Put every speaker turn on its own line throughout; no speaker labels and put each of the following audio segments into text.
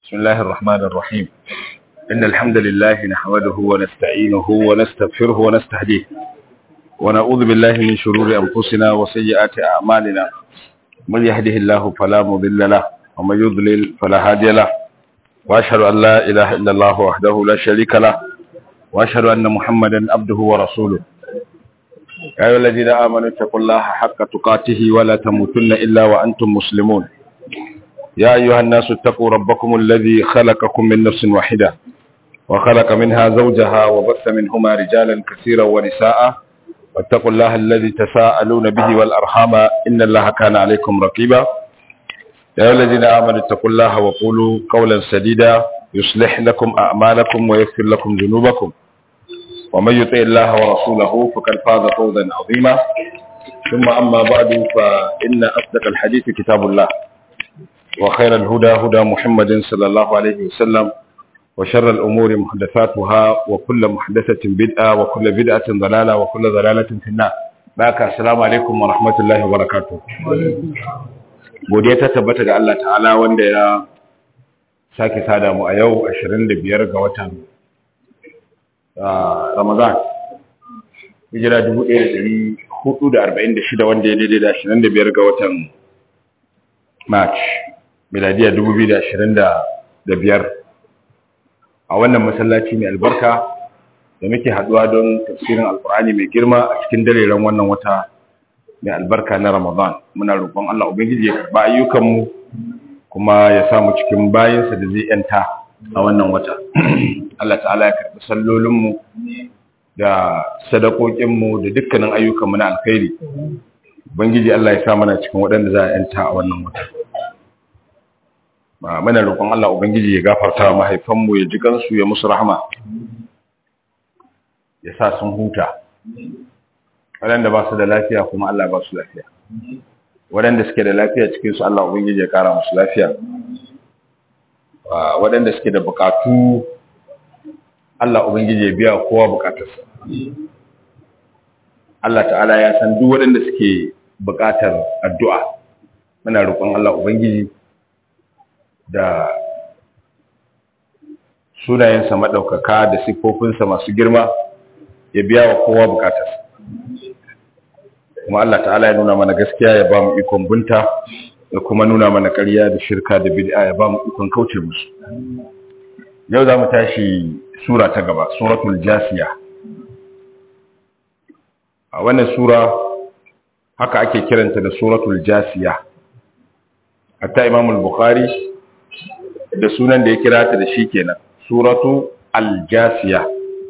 بسم الله الرحمن الرحيم إن الحمد لله نحمده ونستعينه ونستغفره ونستهديه ونعوذ بالله من شرور أنفسنا وسيئات أعمالنا من يهده الله فلا مضل له ومن يضلل فلا هادي له وأشهد أن لا إله إلا الله وحده لا شريك له وأشهد أن محمدا عبده ورسوله يا أيها الذين آمنوا اتقوا الله حق تقاته ولا تموتن إلا وأنتم مسلمون يا أيها الناس اتقوا ربكم الذي خلقكم من نفس واحدة وخلق منها زوجها وبث منهما رجالا كثيرا ونساء واتقوا الله الذي تساءلون به والأرحام إن الله كان عليكم رقيبا يا أيها الذين آمنوا اتقوا الله وقولوا قولا سديدا يصلح لكم أعمالكم ويغفر لكم ذنوبكم ومن يطع الله ورسوله فقد فاز فوزا عظيما ثم أما بعد فإن أصدق الحديث كتاب الله وخير الهدى هدى محمد صلى الله عليه وسلم وشر الأمور محدثاتها وكل محدثة بدعة وكل بدعة ضلالة وكل ضلالة في النار بارك السلام عليكم ورحمة الله وبركاته godiya ta tabbata ga Allah ta'ala wanda ya sake sada mu a yau 25 ga watan Ramadan hijira 1446 wanda ya daidai da 25 ga watan March miladiya 2025 a wannan masallaci mai albarka da muke haduwa don tafsirin alkur'ani mai girma a cikin dareren wannan wata mai albarka na Ramadan muna roƙon Allah ubangiji ya karba ayyukanmu kuma ya sa mu cikin bayinsa da zai yanta a wannan wata Allah ta'ala ya karbi sallolinmu da sadakokinmu da dukkanin ayyukanmu na alkhairi ubangiji Allah ya sa mana cikin waɗanda za a yanta a wannan wata ba mana roƙon Allah ubangiji ya gafarta wa mahaifanmu ya ji kansu ya musu rahama ya sa sun huta waɗanda ba su da lafiya kuma Allah ba su lafiya waɗanda suke da lafiya cikinsu Allah ubangiji ya ƙara musu lafiya waɗanda suke da buƙatu Allah ubangiji ya biya kowa buƙatarsa Allah ta'ala ya san duk waɗanda suke buƙatar addu'a muna roƙon Allah ubangiji da sunayensa maɗaukaka da siffofinsa masu girma ya biya wa kowa buƙatarsa kuma Allah ta'ala ya nuna mana gaskiya ya ba mu ikon bunta da kuma nuna mana ƙarya da shirka da bid'a ya ba mu ikon kauce musu yau za mu tashi sura ta gaba suratul jasiya a wannan sura haka ake kiranta da suratul jasiya hatta imamul bukhari da sunan da ya kira ta da shi kenan suratu al-jasiya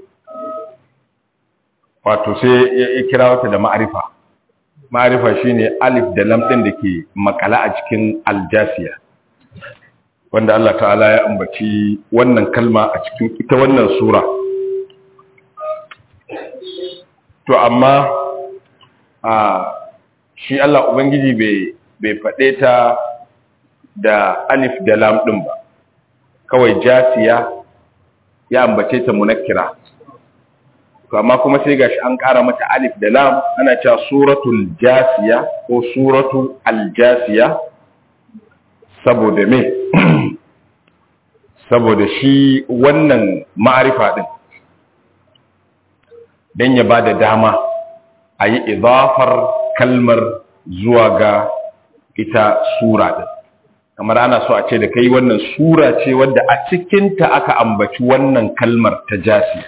wato sai ya kira wata da ma'arifa ma'arifa shine alif da lam din da ke makala a cikin aljasiya wanda Allah ta'ala ya ambaci wannan kalma a cikin ita wannan sura to amma a shi Allah ubangiji bai bai faɗe ta da alif da lam din ba kawai jasiya ya ambace ta munakkira to amma kuma sai gashi an ƙara mata alif da lam ana cewa suratul jasiya ko suratu aljasiya saboda me saboda shi wannan ma'arifa din dan ya bada dama a yi idafar kalmar zuwa ga ita sura din kamar ana so a ce da kai wannan sura ce wadda a cikinta aka ambaci wannan kalmar ta jasiya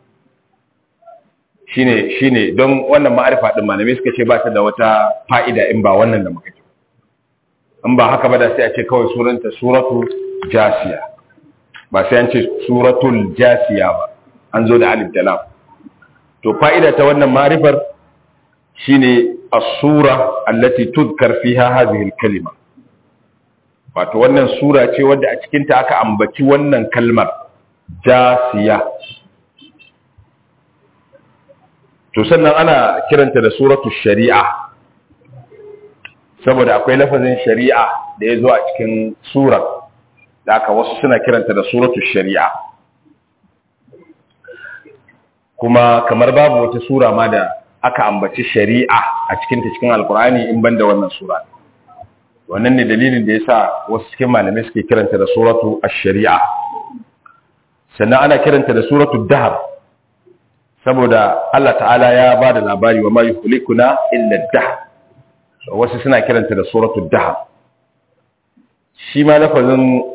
shine shine don wannan ma'arifa din malamai suka ce ba ta da wata fa'ida in ba wannan da muka ji in ba haka ba da sai a ce kawai suranta suratu jasiya ba sai an ce suratul jasiya ba an zo da alif da lam to fa'ida ta wannan ma'arifar shine as-sura allati tudkar fiha hadhihi al-kalima wato wannan sura ce wadda a cikin ta aka ambaci wannan kalmar jasiya to sannan ana kiranta da suratu shari'a saboda akwai lafazin shari'a da ya zo a cikin surar da aka wasu suna kiranta da suratu shari'a kuma kamar babu wata sura ma da aka ambaci shari'a a cikinta cikin alkur'ani in banda wannan sura wannan ne dalilin da yasa wasu cikin malamai suke kiranta da suratu ash-shari'a sannan ana kiranta da suratu dahar saboda Allah ta'ala ya ba da labari wa ma yuhlikuna illa dahar wasu suna kiranta da suratu dahar shi ma lafazin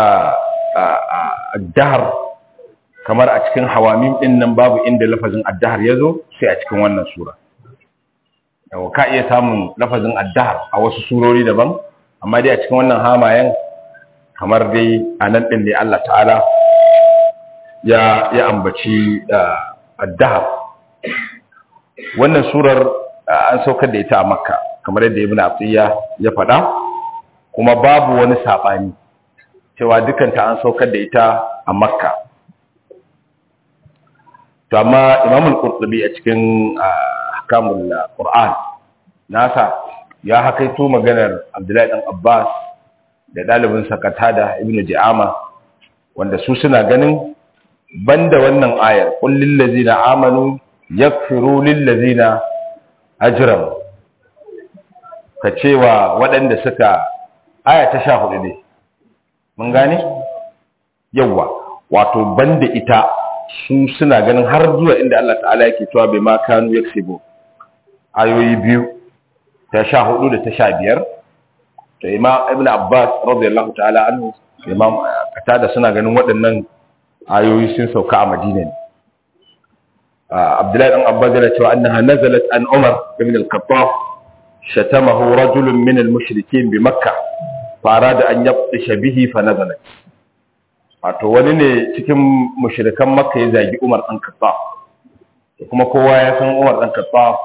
dahar kamar a cikin hawamin din nan babu inda lafazin addahar ya zo sai a cikin wannan sura yau ka iya samun lafazin addahar a wasu surori daban amma dai a cikin wannan hamayen kamar dai a nan ɗin da Allah ta'ala ya ya ambaci addahar wannan surar an saukar da ita a makka kamar yadda ibn atiyya ya faɗa kuma babu wani saɓani cewa dukanta an saukar da ita a makka to amma imamul qurtubi a cikin ahkamul qur'an nasa ya hakaito maganar abdullahi dan abbas da dalibin sakata da ibnu ji'ama wanda su suna ganin banda wannan ayar qul lil ladzina amanu yakfiru lil ladzina ajram ka cewa waɗanda suka aya ta 14 ne mun gane yawa wato banda ita su suna ganin har zuwa inda Allah ta'ala yake cewa bai ma kanu yaksibu ayoyi biyu ta sha hudu da ta sha biyar to imam ibn abbas radiyallahu ta'ala anhu imam katada suna ganin waɗannan ayoyi sun sauka a madina ne abdullahi dan abbas yana cewa annaha nazalat an umar ibn al-khattab shatamahu rajulun min al-mushrikeen bi makkah fa arada an yabtisha bihi fa nazalat wato wani ne cikin mushrikan makka ya zagi umar dan khattab kuma kowa ya san umar dan khattab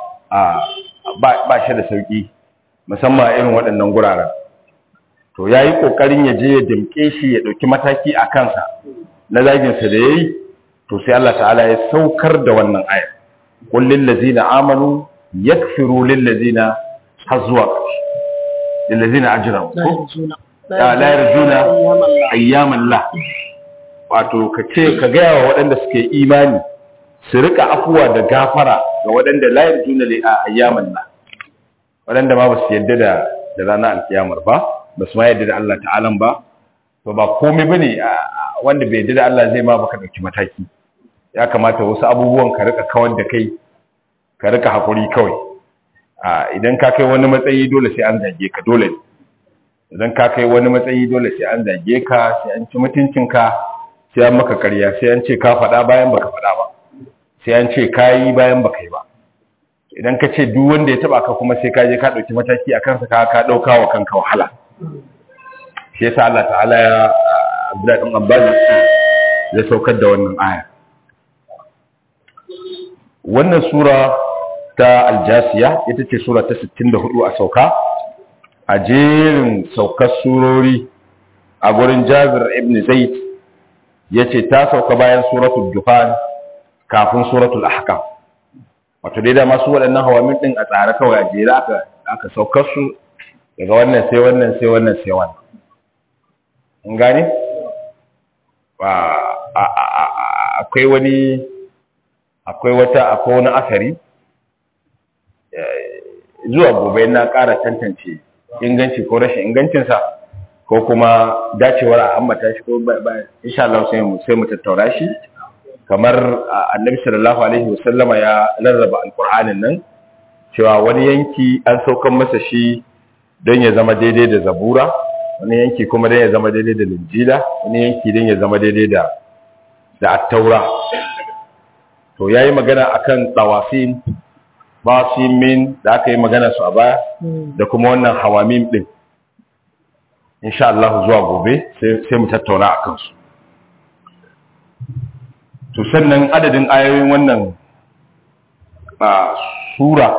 ba shi da sauki musamman a irin waɗannan guraren to ya yi ƙoƙarin ya je ya dimke shi ya ɗauki mataki a kansa na zaginsa da ya yi to sai Allah ta'ala ya saukar da wannan aya kullin lazina amanu yakfiru lil lazina har zuwa ƙarshe lil lazina ajran ko la yarjuna ayyaman la wato ka ce ka gaya wa waɗanda suke imani su rika afuwa da gafara ga waɗanda la yarjuna li ayyaman la waɗanda ma ba su yadda da da ranar alkiyamar ba ba su ma yadda da Allah ta'alan ba to ba komai bane wanda bai yadda da Allah zai ma baka dauki mataki ya kamata wasu abubuwan ka rika kawar da kai ka rika hakuri kawai idan ka kai wani matsayi dole sai an zage ka dole ne idan ka kai wani matsayi dole sai an zage ka sai an ci mutuncinka sai an maka ƙarya sai an ce ka faɗa bayan baka faɗa ba sai an ce ka yi bayan baka yi ba idan ka ce duk wanda ya taba ka kuma sai ka je ka ɗauki mataki a kansa ka ka ɗauka wa kanka wahala shi yasa Allah ta'ala ya Abdullahi ɗan Abbas ya saukar da wannan aya wannan sura ta aljasiya ita ce sura ta 64 a sauka a jerin saukar surori a gurin Jabir ibn Zaid yace ta sauka bayan suratul Dukhan kafin suratul Ahkam wato dai da masu waɗannan hawamin ɗin a tsare kawai a jere aka aka saukar su daga wannan sai wannan sai wannan sai wannan in gane akwai wani akwai wata akwai wani asari zuwa gobe na ƙara tantance inganci ko rashin ingancinsa ko kuma dacewar a ambata shi ko insha Allah sai mu sai mu tattaura shi kamar annabi sallallahu alaihi wasallama ya rarraba alkur'anin nan cewa wani yanki an saukan masa shi don ya zama daidai da zabura wani yanki kuma don ya zama daidai da linjila wani yanki don ya zama daidai da da attaura to yayi magana akan tawafin basimin da aka yi magana su a baya da kuma wannan hawamim din insha Allah zuwa gobe sai mu tattauna akan su to sannan adadin ayoyin wannan sura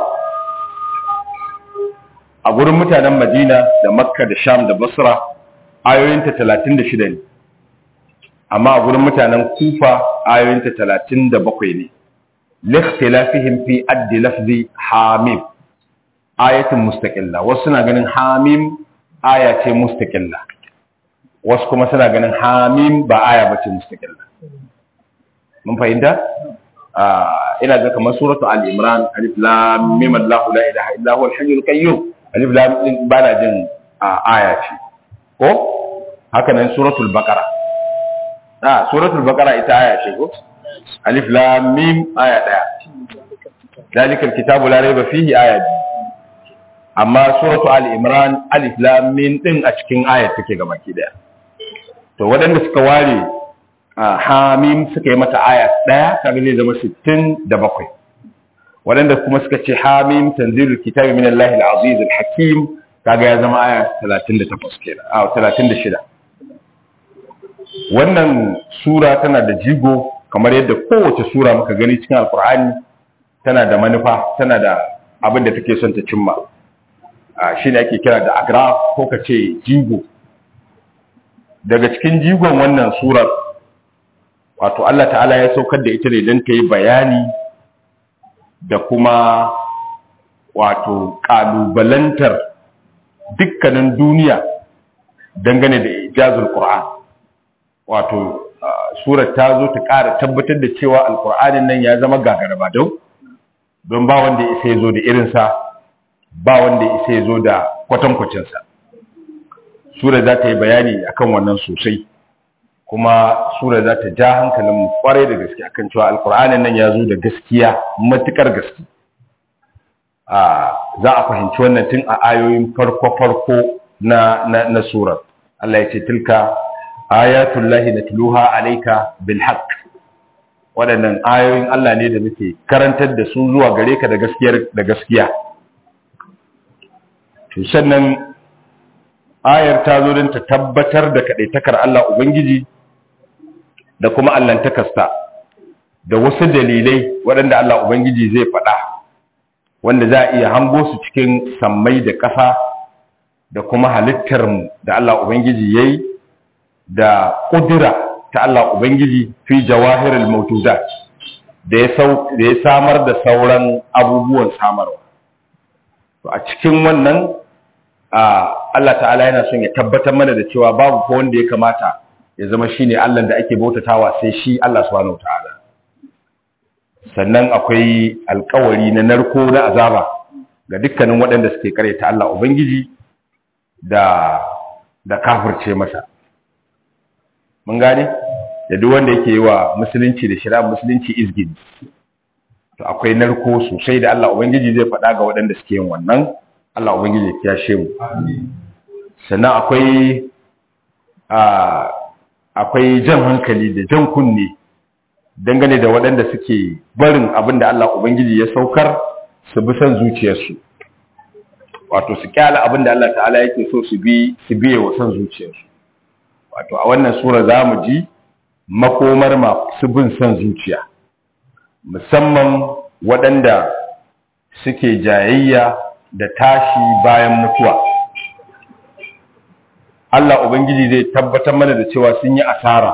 a gurin mutanen madina da makka da sham da basra ayoyinta 36 ne amma a gurin mutanen kufa ayoyinta 37 ne likhtilafihim fi addi lafzi hamim ayatin mustaqilla wasu suna ganin hamim aya ce mustaqilla wasu kuma suna ganin hamim ba aya bace mustaqilla mun fahimta ina ga kamar suratu al-imran alif lam mim allah la ilaha illa huwa al-hayyul qayyum alif lam din bana jin aya ce ko haka nan suratul baqara ah suratul baqara ita aya ce ko alif lam mim aya daya dalikal kitabu la raiba fihi aya biyu amma suratu ali imran alif lam mim din a cikin ayat take gabaki daya to waɗanda suka ware hamim suka yi mata aya daya kaga ne zama 67 waɗanda kuma suka ce hamim tanzilul kitabi min allahi al-aziz al-hakim kaga ya zama aya 38 kenan a 36 wannan sura tana da jigo kamar yadda kowace sura muka gani cikin alkur'ani tana da manufa tana da abin da take son ta cimma shi ne ake kira da agraf ko ka ce jigo daga cikin jigon wannan surar wato Allah ta'ala ya saukar da ita ne don ta yi bayani da kuma wato ƙalubalantar dukkanin duniya dangane da ijazul Qur'an wato surar ta zo ta ƙara tabbatar da cewa alƙur'anin nan ya zama gagaraba don don ba wanda isa ya zo da irinsa ba wanda isa ya zo da kwatankwacinsa sura za ta yi bayani akan wannan sosai kuma sura za ta ja hankalin kwarai da gaske akan cewa alkur'anin nan ya zo da gaskiya matukar gaske za a fahimci wannan tun a ayoyin farko-farko na, na, na surar Allah ya ce tilka ayatullahi natluha alayka bil haqq waɗannan ayoyin Allah ne da muke karantar da su zuwa gare ka da gaskiyar da gaskiya to sannan ayar ta zo don ta tabbatar da kaɗaitakar Allah Ubangiji da kuma allantakarsa da wasu dalilai waɗanda Allah Ubangiji zai faɗa wanda za a iya hango su cikin sammai da ƙasa da kuma halittar da Allah Ubangiji ya yi da ƙudura ta Allah Ubangiji fi jawahirul mautudat da ya samar da sauran abubuwan samarwa a cikin wannan Allah ta'ala yana son ya tabbatar mana da cewa babu ko wanda ya kamata ya zama shine Allah da ake bautatawa sai shi Allah subhanahu ta'ala sannan akwai alkawari na narko na azaba ga dukkanin waɗanda suke karyata Allah ubangiji da da kafirce masa mun gane da duk wanda yake yi wa musulunci da shari'a musulunci izgin to akwai narko sosai da Allah ubangiji zai faɗa ga waɗanda suke yin wannan Allah ubangiji ya kiyashe mu sannan akwai akwai jan hankali da jan kunne dangane da waɗanda suke barin abin da Allah ubangiji ya saukar su bi son zuciyarsu wato su kyala abin da Allah ta'ala yake so su bi su biye wa son zuciyarsu wato a wannan sura za mu ji makomar masu bin son zuciya musamman waɗanda suke jayayya da tashi bayan mutuwa Allah Ubangiji zai tabbatar mana da cewa sun yi asara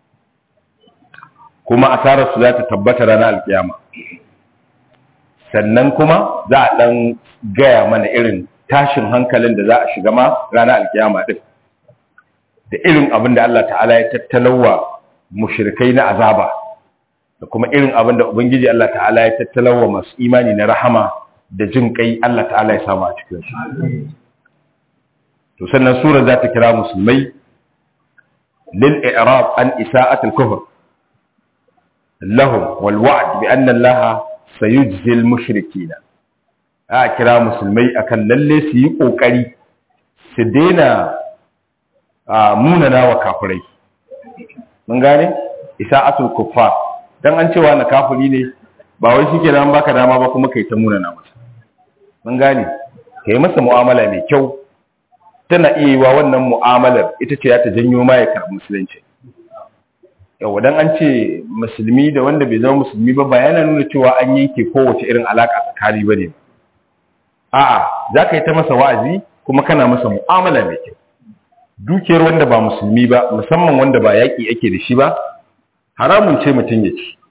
kuma asarar su za ta tabbata ranar alkiyama sannan kuma za a ɗan gaya mana irin tashin hankalin da za a shiga ma ranar alkiyama ɗin da irin abin da Allah ta'ala ya tattalawa mushrikai na azaba da kuma irin abin da Ubangiji Allah ta'ala ya tattalawa masu imani na rahama da jin kai Allah ta'ala ya samu a cikin su to sannan sura za ta kira musulmai lil i'rab an isa'at al kufr lahum wal wa'd bi anna Allah sayujzi al mushrikeena a kira musulmai akan lalle su yi kokari su daina munana wa kafirai mun gane isa'atul kuffar dan an cewa na kafiri ne ba wai shikenan baka dama ba kuma kai ta munana masa mun gane ka yi masa mu'amala mai kyau tana iya yi wa wannan mu'amalar ita ce ta janyo ma ya karɓi musulunci yau dan an ce musulmi da wanda bai zama musulmi ba ba yana nuna cewa an yanke kowace irin alaka tsakani ba ne a'a za ka yi ta masa wa'azi kuma kana masa mu'amala mai kyau dukiyar wanda ba musulmi ba musamman wanda ba yaƙi ake da shi ba haramun ce mutum ya ci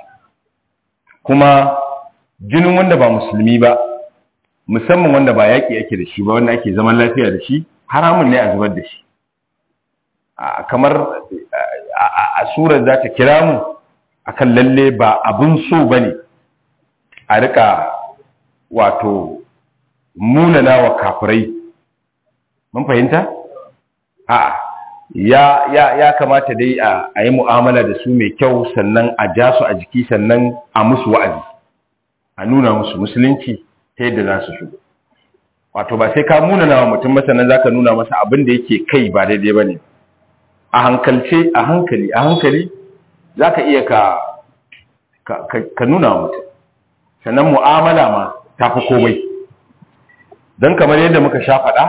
kuma jinin wanda ba musulmi ba musamman wanda ba yaƙi ake da shi ba wanda ake zaman lafiya da shi haramun ne a zubar da shi kamar a surar za ta kira mu akan lalle ba abin so ba ne a rika wato munana wa kafirai mun fahimta a ya ya ya kamata dai a a yi mu'amala da su mai kyau sannan a ja su a jiki sannan a musu wa'azi a nuna musu musulunci ta yadda za su shigo wato ba sai ka muna nawa mutum ba sannan zaka nuna masa abin da yake kai ba daidai bane a hankalce a hankali a hankali zaka iya ka ka, ka nuna wa mutum sannan mu'amala ma ta fi komai don kamar yadda muka sha faɗa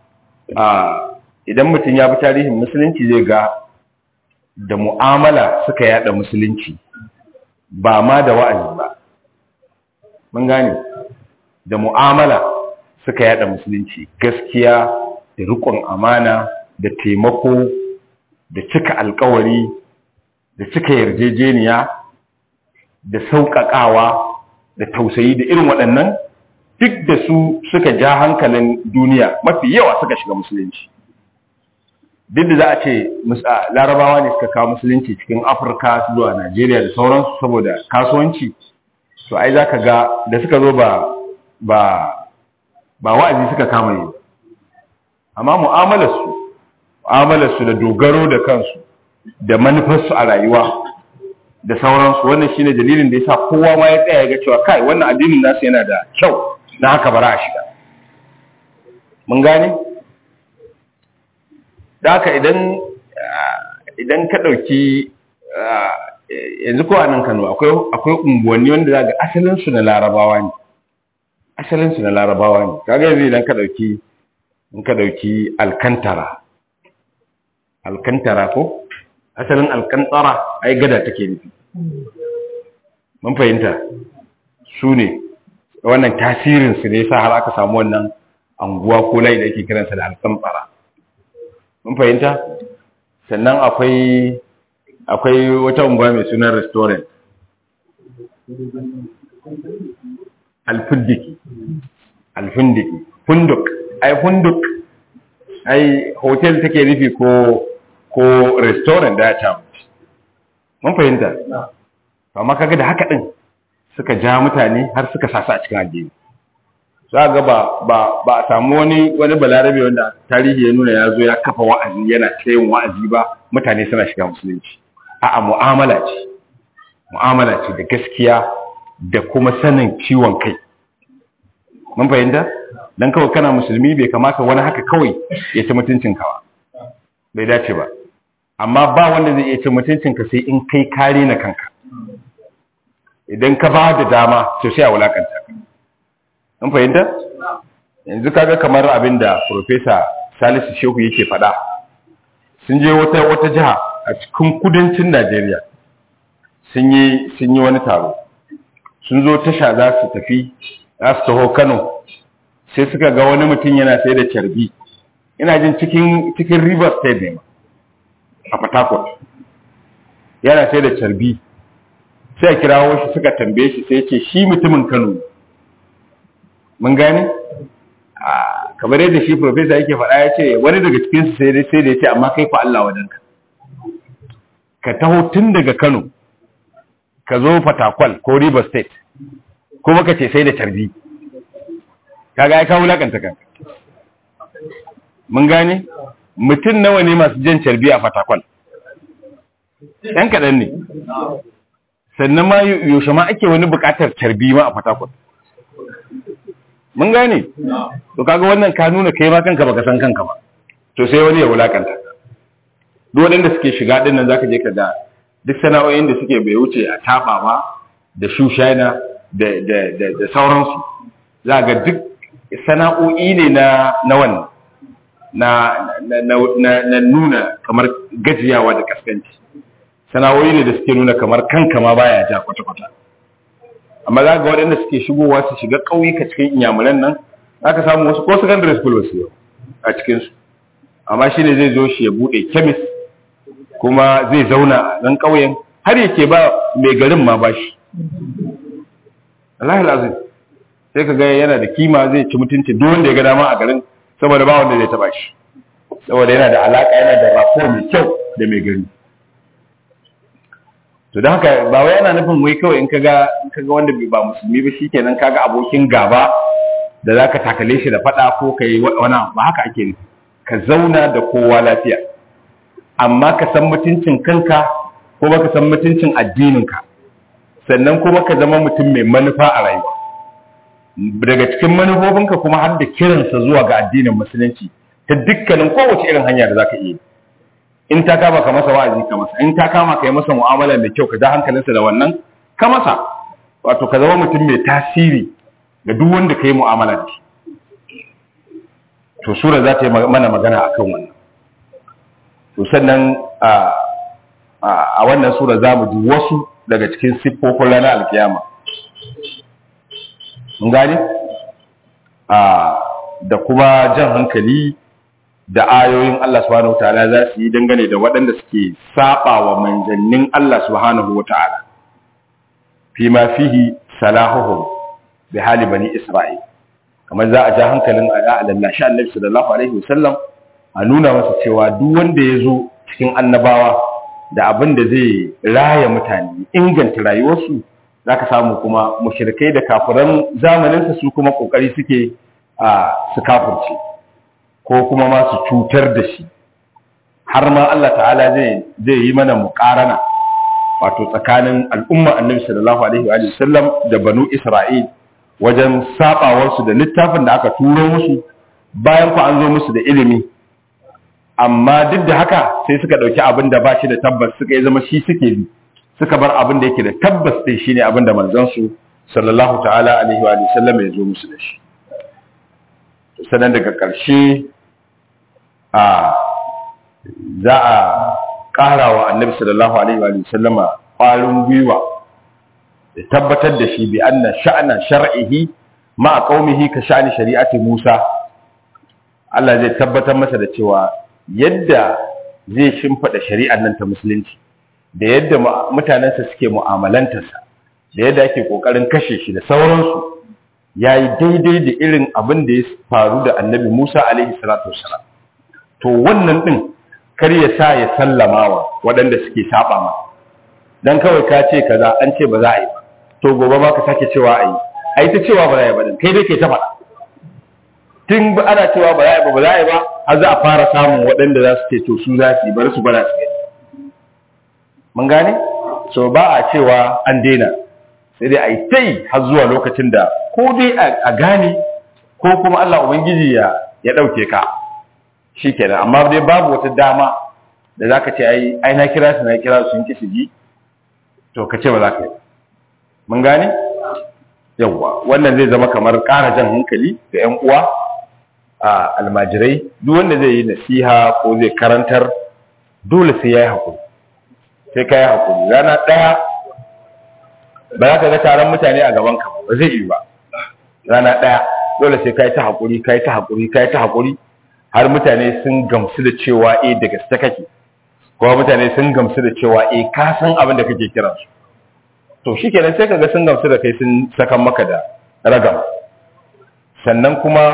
idan mutum ya bi tarihin musulunci zai ga da mu'amala suka yada musulunci ba ma da wa'azi ba mun gane da mu'amala suka yada musulunci gaskiya da rikon amana da taimako da cika alkawari da cika yarjejeniya da sauƙaƙawa da tausayi da irin waɗannan duk da su suka ja hankalin duniya mafi yawa suka shiga musulunci duk da za a ce larabawa ne suka kawo musulunci cikin afirka zuwa najeriya da sauransu saboda kasuwanci to ai za ka ga da suka zo ba ba ba wa'azi suka kama yi amma mu'amalarsu mu'amalarsu da dogaro da kansu da manufarsu a rayuwa da sauransu wannan shine dalilin da yasa kowa ma ya tsaya ga cewa kai wannan addinin nasu yana da kyau na haka bara a shiga mun gane da haka idan idan ka dauki yanzu ko a nan Kano akwai akwai unguwanni wanda zaka asalin su na Larabawa ne asalin su na Larabawa ne kaga yanzu idan ka dauki in ka dauki Alkantara Alkantara ko asalin Alkantara ai gada take nufi mun fahimta su ne wannan tasirin su ne sa har aka samu wannan anguwa ko layi da ake kiransa da Alkantara mun fahimta sannan akwai akwai wata unguwa mai sunan restaurant alfundiki alfundiki funduk ai funduk ai hotel take nufi ko ko restaurant da ya ta mun fahimta amma kaga da haka din suka ja mutane har suka sasa a cikin addini za ga ba ba ba a samu wani wani balarabe wanda tarihi ya nuna ya zo ya kafa wa'azi yana tsayin wa'azi ba mutane suna shiga musulunci a'a mu'amala ce mu'amala ce da gaskiya da kuma sanin ciwon kai mun fahimta dan kawai kana musulmi bai kamata wani haka kawai ya ci mutuncin ka ba bai dace ba amma ba wanda zai iya ci mutuncin ka sai in kai kare na kanka idan ka ba da dama to sai a wulakanta ka mun fahimta yanzu kaga kamar abin da professor Salisu Shehu yake faɗa sun je wata wata jiha a cikin kudancin Najeriya sun yi sun yi wani taro sun zo tasha za su tafi za su taho Kano sai suka ga wani mutum yana sai da carbi ina jin cikin cikin River State ne a Port Harcourt yana sai da carbi sai kirawo shi suka tambaye shi sai ce shi mutumin Kano mun gane kamar yadda shi professor yake faɗa ya ce wani daga cikin su sai sai da ya ce amma kai fa Allah wadanka ka taho tun daga Kano ka zo Fatakwal ko River State kuma ka ce sai da tarbi kaga ai ka wulakanta kanka mun gane mutum nawa ne masu jan carbi a Fatakwal ɗan kaɗan ne sannan ma yaushe ma ake wani buƙatar carbi ma a Fatakwal mun gane to kaga wannan ka nuna kai ma kanka baka san kanka ba to sai wani ya wulakanta duk waɗanda suke shiga din nan zaka je ka da duk sana'o'in da suke bai wuce a taba ba da shushana da da da, da sauransu za ga duk sana'o'i ne na na wannan na na, na, na nuna kamar gajiyawa da kaskanci sana'o'i ne da suke nuna kamar kanka ma baya ja kwata-kwata amma za ga waɗanda suke shigowa su shiga ƙauyuka cikin inyamuran nan za ka samu wasu ko secondary school wasu yau a cikinsu amma shi ne zai zo shi ya buɗe kemis kuma zai zauna a ɗan ƙauyen har yake ba mai garin ma ba shi Allah lazim sai ka ga yana da kima zai ci mutunci duk wanda ya ga dama a garin saboda ba wanda zai taba shi saboda yana da alaka yana da rafo mai kyau da mai gari to don haka ba wai yana nufin wai kawai in kaga in kaga wanda ba musulmi ba shikenan kaga abokin gaba da zaka takale shi da fada ko kai wani ba haka ake nufi ka zauna da kowa lafiya amma ka san mutuncin kanka kuma ka san mutuncin addininka sannan kuma ka zama mutum mai manufa a rayuwa daga cikin manufofinka kuma har da kiransa zuwa ga addinin musulunci ta dukkanin kowace irin hanya da za ka iya in ta kama ka masa wa'azi ka masa in ta kama ka yi masa mu'amala mai kyau ka ja hankalinsa da wannan ka masa wato ka zama mutum mai tasiri ga duk wanda ka yi mu'amala da shi to sura za ta yi mana magana akan wannan to sannan a wannan sura za mu ji wasu daga cikin siffofin ranar alkiyama mun gane da kuma jan hankali da ayoyin Allah subhanahu wataala za su yi dangane da waɗanda suke saba wa manzannin Allah subhanahu wataala fi ma fihi salahuhum bi hali bani isra'il kamar za a ja hankalin a lallashi annabi sallallahu alaihi wasallam a nuna masa cewa duk wanda ya zo cikin annabawa da abin da zai raya mutane inganta rayuwarsu za ka samu kuma mushrikai da kafiran zamaninsa su kuma kokari suke a su kafirce ko kuma ma su cutar da shi har ma Allah ta'ala zai zai yi mana muqarana wato tsakanin al'umma annabi sallallahu alaihi wa sallam da banu isra'il wajen sabawarsu da littafin da aka turo musu bayan ku an zo musu da ilimi amma duk da haka sai suka ɗauki abin da ba shi da tabbas suka yi zama shi suke bi suka bar abin da yake da tabbas ɗin shine abin da manzansu sallallahu ta'ala alaihi wa sallam ya zo musu da shi sannan daga ƙarshe a za a ƙara wa annabi sallallahu alaihi wa sallama ƙwarin gwiwa da tabbatar da shi bi anna sha'ana shar'ihi ma qaumihi ka sha'ani shari'ati Musa Allah zai tabbatar masa da cewa yadda zai shimfada shari'ar nan ta musulunci da yadda mutanensa suke mu'amalantarsa da yadda ake kokarin kashe shi da sauransu yayi daidai da irin abin da ya faru da Annabi Musa alaihi salatu wassalam to wannan din kar ya sa ya sallamawa waɗanda suke saba ma dan kawai ka ce kaza an ce ba za a yi ba to gobe ma ka sake cewa a yi ai ta cewa ba za a yi ba kai dai ke ta faɗa tun ba ana cewa ba za a yi ba ba za a yi ba har za a fara samun waɗanda za su ce to su za su yi bari su gwada su gani mun gane so ba a cewa an daina sai dai a yi ta yi har zuwa lokacin da ko dai a gane ko kuma Allah Ubangiji ya ya ɗauke ka shi kenan amma dai babu wata dama da za ka ce ai ai na kira su na kira su sun ki su ji to ka ce ba za ka yi mun gane yawwa wannan zai zama kamar ƙara jan hankali ga 'yan uwa a almajirai duk wanda zai yi nasiha ko zai karantar dole sai ya yi haƙuri sai ka yi haƙuri rana ɗaya ba za ka ga taron mutane a gaban ka ba zai yi ba rana ɗaya dole sai ka yi ta haƙuri ka yi ta haƙuri ka yi ta haƙuri har mutane sun gamsu da cewa eh da gaske kake kuma mutane sun gamsu da cewa eh ka san abin da kake kiransu to shi kenan sai kaga sun gamsu da kai sun sakan maka da ragama sannan kuma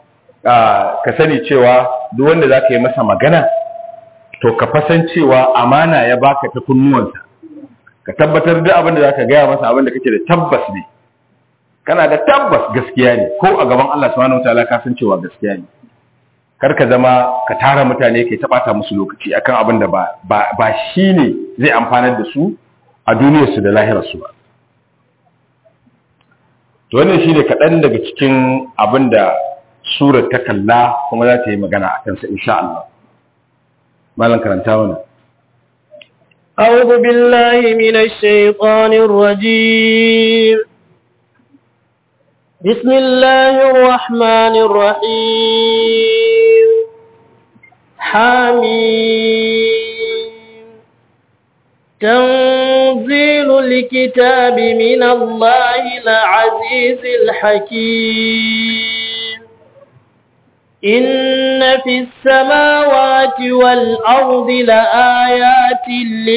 ka sani cewa duk wanda za ka yi masa magana to ka fasan cewa amana ya baka ta kunnuwansa ka tabbatar da abin da za ka gaya masa abin da kake da tabbas ne kana da tabbas gaskiya ne ko a gaban Allah subhanahu wataala ka san cewa gaskiya ne kar ka zama ka tara mutane kai ta bata musu lokaci akan abin da ba ba shine zai amfanar da su a duniyarsu da lahirarsu ba to wannan shi ne kaɗan daga cikin abin da surar ta kalla kuma za ta yi magana a kansa insha Allah malam karanta mana
أعوذ بالله من الشيطان الرجيم بسم الله الرحمن الرحيم حميم تنزيل الكتاب من الله العزيز الحكيم إن في السماوات والأرض لآيات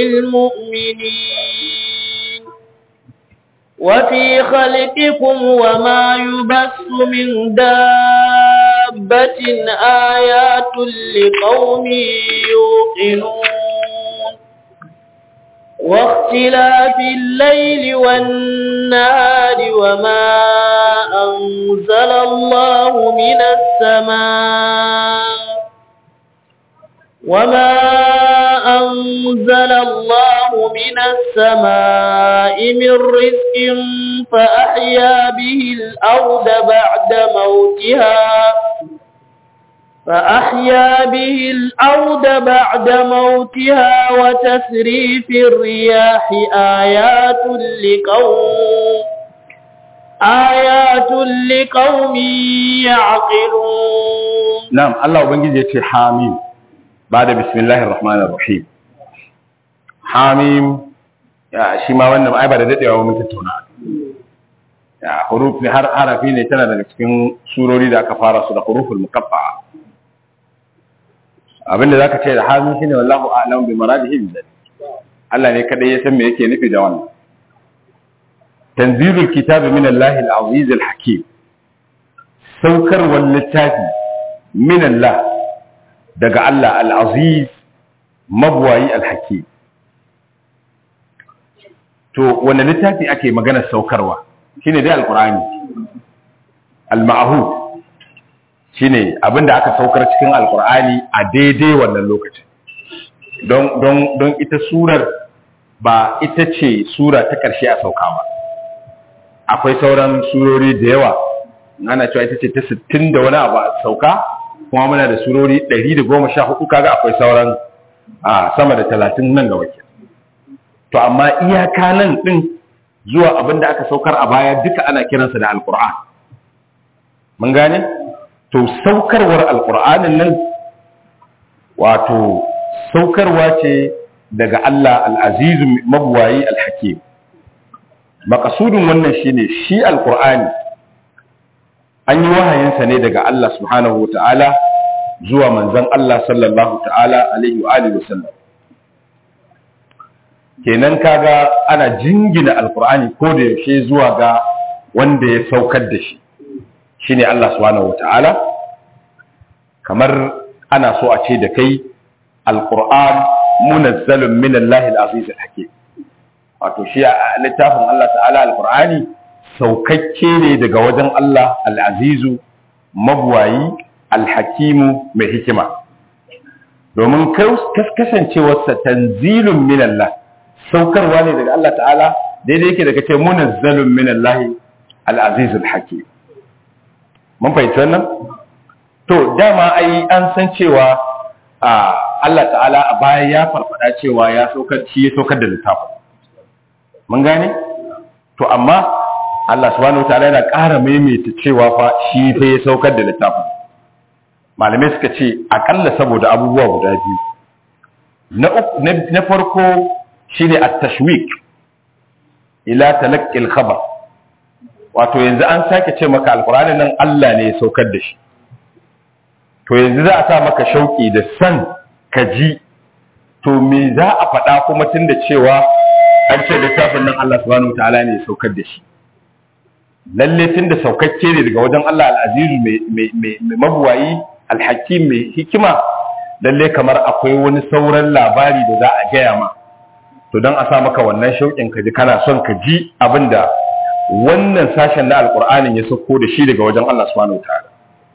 للمؤمنين وفي خلقكم وما يبث من دابة آيات لقوم يوقنون واختلاف الليل والنهار وما أنزل الله من السماء وما أنزل الله من السماء من رزق فأحيا به الأرض بعد موتها فأحيا به الأرض بعد موتها وتسريف الرياح آيات لقوم آيات لقوم يعقلون
نعم الله ubangiji yace hamim bada bismillahir rahmanir rahim hamim ya shi ma wannan ai ba da dadewa mun tattauna ya huruf ne har harafi ne tana daga cikin surori da aka fara su da huruful muqatta'a abinda zaka ce da hamim shine wallahu a'lam bi maradihi bi Allah ne kadai ya san me yake nufi da wannan tanzilul kitabi min Allah al-aziz al-hakim saukar wal littafi min Allah daga Allah al-aziz mabwayi al-hakim to wanda littafi ake magana saukarwa shine dai al-qur'ani al-ma'hud shine abinda aka saukar cikin al-qur'ani a daidai wannan lokacin don don don ita surar ba ita ce sura ta ƙarshe a sauka ba akwai sauran surori da yawa ana cewa ita ce ta 60 da wani abu a sauka kuma muna da surori 114 kaga akwai sauran a sama da 30 nan ga wakil to amma iyaka nan din zuwa abin da aka saukar a baya duka ana kiransa da alkur'an mun gane to saukarwar alkur'anin nan wato saukarwa ce daga Allah al'azizu mabuwayi alhakim makasudin wannan shine shi alkur'ani an yi wahayinsa ne daga Allah subhanahu ta'ala zuwa manzon Allah sallallahu ta'ala alaihi wa alihi wasallam kenan kaga ana jingina alkur'ani ko da yaushe zuwa ga wanda ya saukar da shi shine Allah subhanahu ta'ala kamar ana so a ce da kai alkur'an munazzalun min Allah al-aziz al-hakim wato shi a littafin Allah ta'ala alkur'ani saukakke ne daga wajen Allah al'azizu mabuwayi alhakimu mai hikima domin kasancewarsa tanzilun min Allah saukarwa ne daga Allah ta'ala daidai yake daga ce munazzalun min Allah al'azizul hakim mun fahimci wannan to dama ai an san cewa Allah ta'ala a baya ya farfada cewa ya saukar shi ya saukar da littafin mun gane to amma Allah subhanahu wataala yana ƙara maimaita cewa fa shi fa ya saukar da littafin malamai suka ce akalla saboda abubuwa guda biyu na farko shine at-tashwik ila talaqqi al-khabar wato yanzu an sake ce maka alqur'ani nan Allah ne ya saukar da shi to yanzu za a sa maka shauki da san ka ji to me za a faɗa kuma tunda cewa an ce littafin nan Allah subhanahu wataala ne ya saukar da shi lalle tunda saukakke ne daga wajen Allah al-azizu mai mabuwayi al-hakim mai hikima lalle kamar akwai wani sauran labari da za a gaya ma to don a sa maka wannan shauƙin ka ji kana son ka ji abinda wannan sashen na alƙur'anin ya sauko da shi daga wajen Allah subhanahu wataala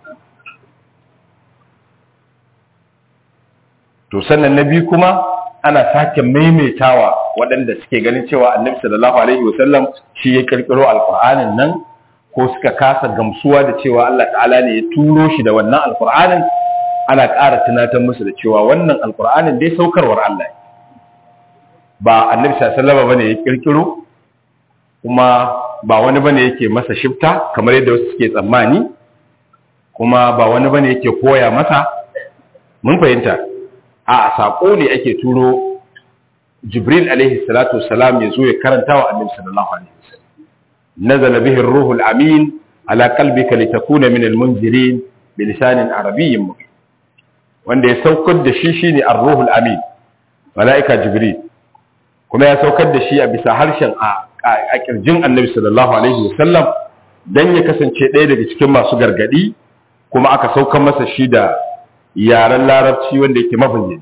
to sannan na biyu kuma ana sake maimaitawa waɗanda suke ganin cewa annabi sallallahu alaihi wasallam shi ya kirkiro alqur'anin nan ko suka kasa gamsuwa da cewa Allah ta'ala ne ya turo shi da wannan alqur'anin ana ƙara tunatar musu da cewa wannan alqur'anin dai saukarwar Allah ba annabi sallallahu alaihi wasallam bane ya kirkiro kuma ba wani bane yake masa shifta kamar yadda wasu suke tsammani kuma ba wani bane yake koya masa mun fahimta a saƙo ne ake turo jibril alaihi salatu wasalam ya zo ya karanta wa annabi sallallahu alaihi wasallam nazala bihi ar-ruhul amin ala qalbika litakuna min al-munzirin bi lisanin arabiyyin mubin wanda ya saukar da shi shine ar-ruhul amin malaika jibril kuma ya saukar da shi a bisa harshen a kirjin annabi sallallahu alaihi wasallam dan ya kasance ɗaya daga cikin masu gargadi kuma aka saukar masa shi da yaren larabci wanda yake mabayyani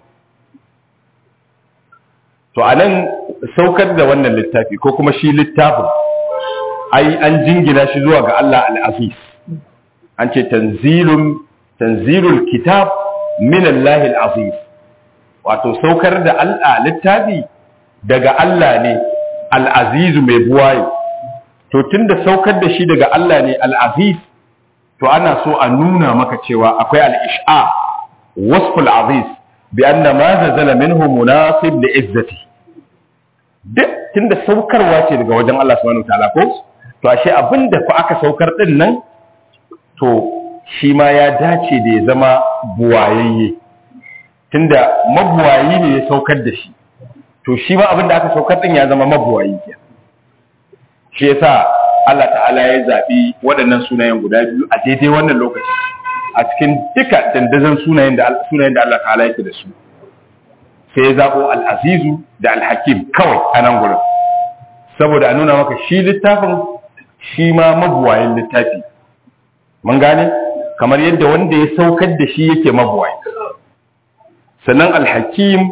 to anan saukar da wannan littafi ko kuma shi littafin ai an jingina shi zuwa ga Allah al-Aziz an ce tanzilun tanzilul kitab min Allah al-Aziz wato saukar da Allah littafi daga Allah ne al-azizu mai buwaye to tunda saukar da shi daga Allah ne al-aziz to ana so a nuna maka cewa akwai al-ish'a wasful aziz bi anna ma nazala minhu munasib li izzati duk tunda saukarwa ce daga wajen Allah subhanahu wataala ko to ashe abinda fa aka saukar din nan to shi ma ya dace da ya zama buwayayye tunda mabuwayi ne ya saukar da shi to shi ma abinda aka saukar din ya zama mabuwayi ke shi yasa Allah ta'ala ya zabi waɗannan sunayen guda biyu a daidai wannan lokaci a cikin duka dandazon sunayen da sunayen da Allah ta'ala yake da su sai ya zabo al-azizu da al-hakim kawai a nan gurin saboda a nuna maka shi littafin shi ma mabuwayin littafi mun gane kamar yadda wanda ya saukar da shi yake mabuwayi sannan al-hakim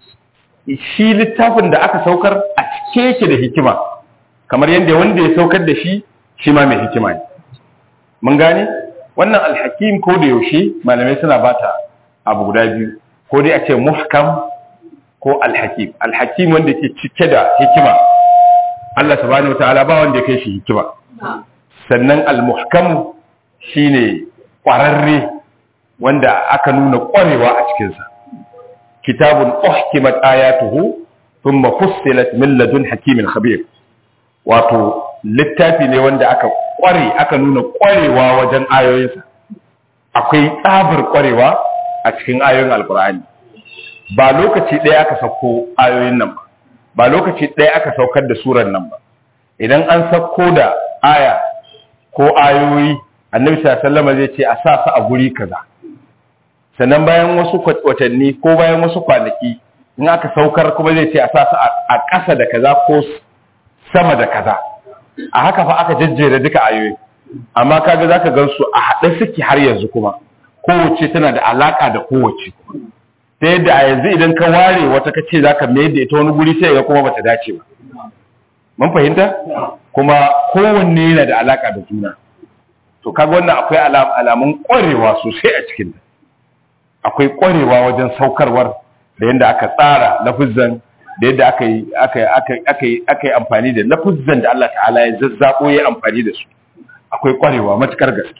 shi littafin da aka saukar a cike yake da hikima kamar yadda wanda ya saukar da shi shi ma mai hikima ne mun gane wannan alhakim ko da yaushe malamai suna bata abu guda biyu ko dai a ce muhkam ko alhakim alhakim wanda ke cike da hikima Allah subhanahu wataala ba wanda ya kai shi hikima sannan almuhkam shine kwararre wanda aka nuna kwarewa a cikinsa kitabun uhkimat ayatuhu thumma fussilat min ladun hakimin khabir wato littafi ne wanda aka kware aka nuna kwarewa wajen ayoyinsa akwai tsabar kwarewa a cikin ayoyin alkur'ani ba lokaci ɗaya aka sauko ayoyin nan ba ba lokaci ɗaya aka saukar da surar nan ba idan an sauko da aya ko ayoyi annabi sallallahu alaihi zai ce a sa su a guri kaza sannan bayan wasu watanni ko bayan wasu kwanaki in aka saukar kuma zai ce a sa su a ƙasa da kaza ko sama da kaza a haka fa aka jejjere duka ayoyi amma kaga zaka gan su a haɗe suke har yanzu kuma kowace tana da alaka da kowace ta yadda a yanzu idan ka ware wata ka ce zaka mayar da ita wani guri sai ga kuma bata dace ba mun fahimta kuma kowanne yana da alaka da juna to kaga wannan akwai alamun ƙwarewa sosai a cikin akwai ƙwarewa wajen saukarwar da yadda aka tsara lafizan da yadda aka yi aka yi amfani da lafuzzan da Allah ta'ala ya zazzabo ya amfani da su akwai kwarewa matukar gaske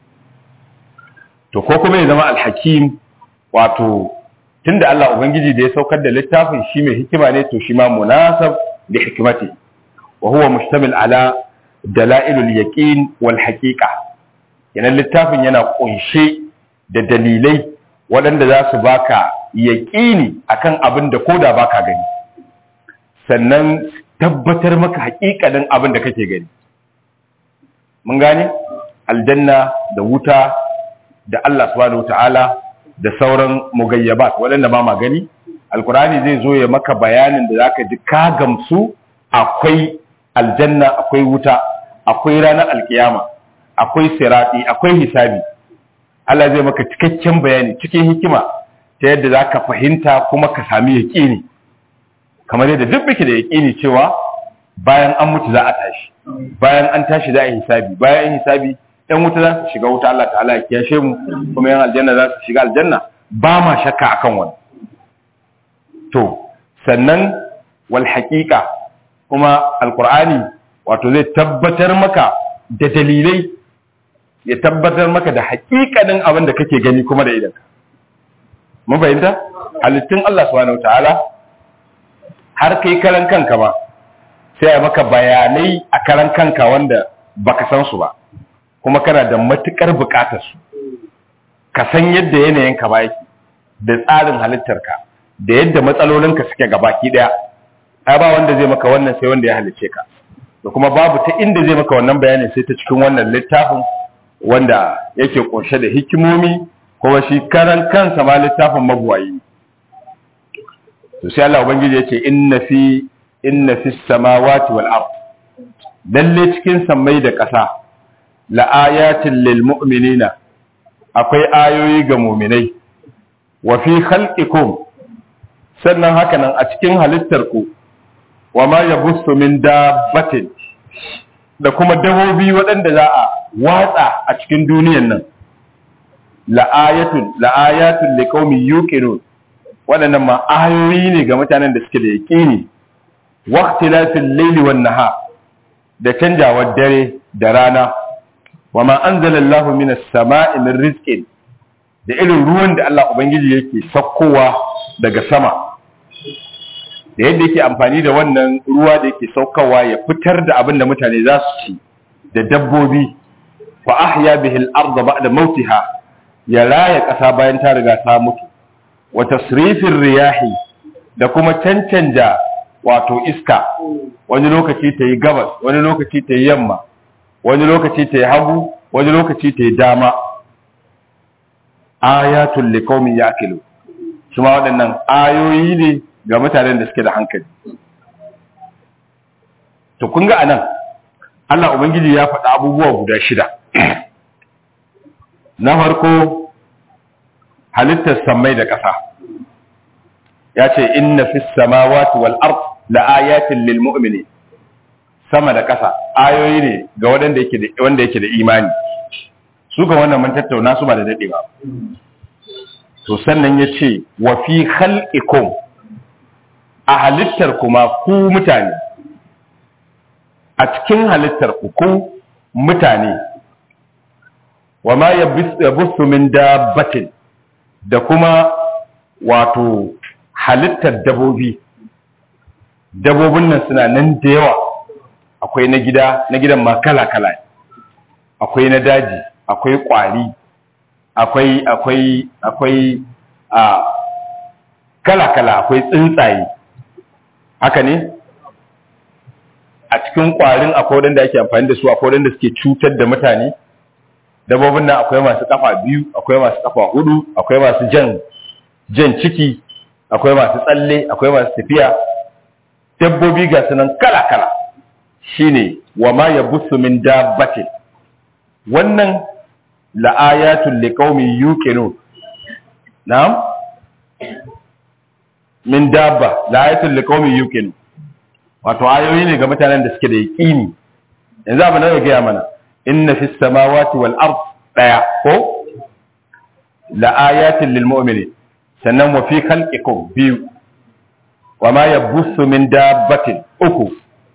to ko kuma ya zama alhakim wato tunda Allah ubangiji da ya saukar da littafin shi mai hikima ne to shi ma munasab da hikimati wa huwa mustamil ala dalailul yaqin wal haqiqa yanan littafin yana kunshe da dalilai waɗanda za su baka yaƙini akan abin da koda baka gani sannan tabbatar maka haƙiƙanin abin da kake gani mun gane aljanna da wuta da Allah subhanahu wataala da sauran mugayyabat waɗanda ba ma gani alkurani zai zo ya maka bayanin da zaka ji ka gamsu akwai aljanna akwai wuta akwai ranar alkiyama akwai sirati akwai hisabi Allah zai maka cikakken bayani cikin hikima ta yadda zaka fahimta kuma ka sami yaƙini kamar yadda duk muke da yaƙini cewa bayan an mutu za a tashi bayan an tashi za a yi hisabi bayan an hisabi ɗan wuta za su shiga wuta Allah ta'ala ya kiyashe mu kuma yan aljanna za su shiga aljanna ba ma shakka akan wani to sannan wal haqiqa kuma alqur'ani wato zai tabbatar maka da dalilai ya tabbatar maka da haƙiƙanin abin da kake gani kuma da idanka mun fahimta halittun Allah subhanahu wataala har kai karan kanka ba sai a maka bayanai a karan kanka wanda baka san su ba kuma kana da matukar bukatar su ka san yadda yanayinka ba yake da tsarin halittarka da yadda matsalolinka suke gabaki daya ai ba wanda zai maka wannan sai wanda ya halice ka da kuma babu ta inda zai maka wannan bayanin sai ta cikin wannan littafin wanda yake kunshe da hikimomi kuma shi karan kansa ma littafin mabuwayi to sai Allah ubangiji yace inna fi inna fi samawati wal ard lalle cikin sammai da ƙasa la ayatin lil mu'minina akwai ayoyi ga mu'minai wa fi khalqikum sannan haka nan a cikin halittar ku wa ma yabussu min dabbatin da kuma dabobi waɗanda za a watsa a cikin duniyan nan la ayatun la ayatun liqaumin yuqinun waɗannan ma ayoyi ne ga mutanen da suke da yaƙini waqtilafil layli wan nahar da canjawar dare da rana wa ma anzala Allahu minas sama'i min rizqin da irin ruwan da Allah ubangiji yake sakkowa daga sama da yadda yake amfani da wannan ruwa da yake saukawa ya fitar da abin da mutane za su ci da dabbobi fa ahya bihi al-ardha ba'da mautiha ya raya ƙasa bayan ta riga ta mutu wa tasrifin riyahi da kuma cancanja wato iska wani lokaci ta yi gabas wani lokaci ta yi yamma wani lokaci ta yi hagu wani lokaci ta yi dama ayatul liqaumin yaqilu kuma waɗannan ayoyi ne ga mutanen da suke da hankali to kun ga anan Allah ubangiji ya faɗa abubuwa guda shida na farko halittar samai da ƙasa ya ce inna fi samawati wal ard la ayatin lil mu'mini sama da ƙasa ayoyi ne ga wanda yake da wanda yake da imani su ga wannan mun tattauna su ba da dade ba to sannan ya ce wa fi khalqikum a halittar kuma ku mutane a cikin halittar ku ku mutane wa ma yabussu min dabbatin da kuma wato halittar dabobi dabobin nan suna nan da yawa akwai na gida na gidan ma kala-kala akwai na daji akwai kwari akwai akwai akwai a kala-kala akwai tsuntsaye haka ne a cikin kwarin akwai wadanda ake amfani da su akwai wadanda suke cutar da mutane dabobin nan akwai masu kafa biyu akwai masu kafa hudu akwai masu jan jan ciki akwai masu tsalle akwai masu tafiya dabbobi ga sunan kala-kala shine wa ma yabussu min dabbatin wannan la'ayatul liqaumin yuqinun na'am min dabba la'ayatul liqaumin yuqinun wato ayoyi ne ga mutanen da suke da yaqini yanzu abin da ya gaya mana inna fis samawati wal ard daya ko la'ayatul lil mu'minin sannan wa fi khalqikum biyu wa ma yabussu min dabbatin uku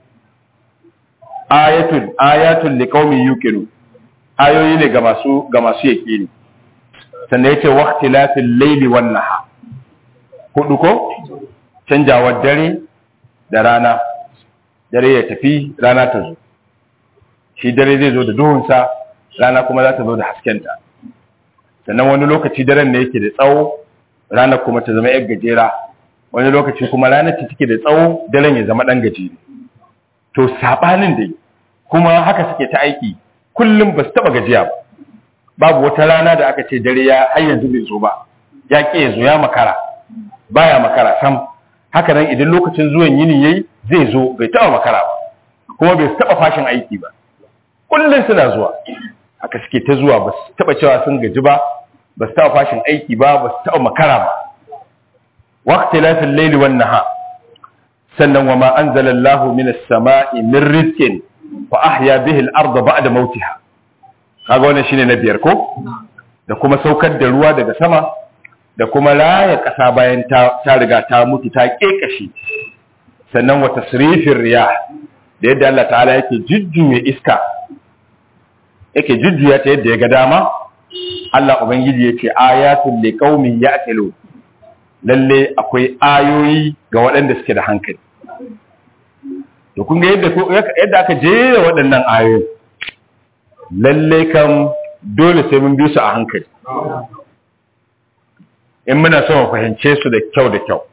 ayatul ayatul liqaumin yuqinun ayoyi ne ga masu ga masu yaqini sannan yace waqtilafil layli wan nahar hudu ko canjawar dare da rana dare ya tafi rana ta zo shi dare zai zo da duhunsa rana kuma za ta zo da haskenta sannan wani lokaci daren ne yake da tsawo rana kuma ta zama yar gajera wani lokaci kuma ranar ta take da tsawo daren ya zama dan gajere to sabanin dai kuma haka suke ta aiki kullum ba su taba gajiya ba babu wata rana da aka ce dare ya har yanzu bai zo ba ya ke ya zo ya makara baya makara sam haka nan idan lokacin zuwan yini yayi zai zo bai taba makara ba kuma bai taba fashin aiki ba kullum suna zuwa haka suke ta zuwa ba su taba cewa sun gaji ba ba su taba fashin aiki ba ba su taba makara ba waqtilafil layli wan nahar sannan wa ma anzala Allahu minas sama'i min rizqin fa ahya bihi al-ardha ba'da mautiha kaga wannan shine na biyar ko da kuma saukar da ruwa daga sama da kuma raya kasa bayan ta, ta riga ta mutu ta kekashi sannan wa tasrifir riyah da yadda Allah ta'ala yake jujjuya iska yake jujjuya ta yadda ya ga dama Allah ubangiji yace ayatul liqaumin ya'qilu lalle akwai ayoyi ga waɗanda suke da hankali to kun ga yadda yadda aka jera waɗannan ayoyi lalle kam dole sai mun bi su a hankali in muna so mu fahimce su da kyau da kyau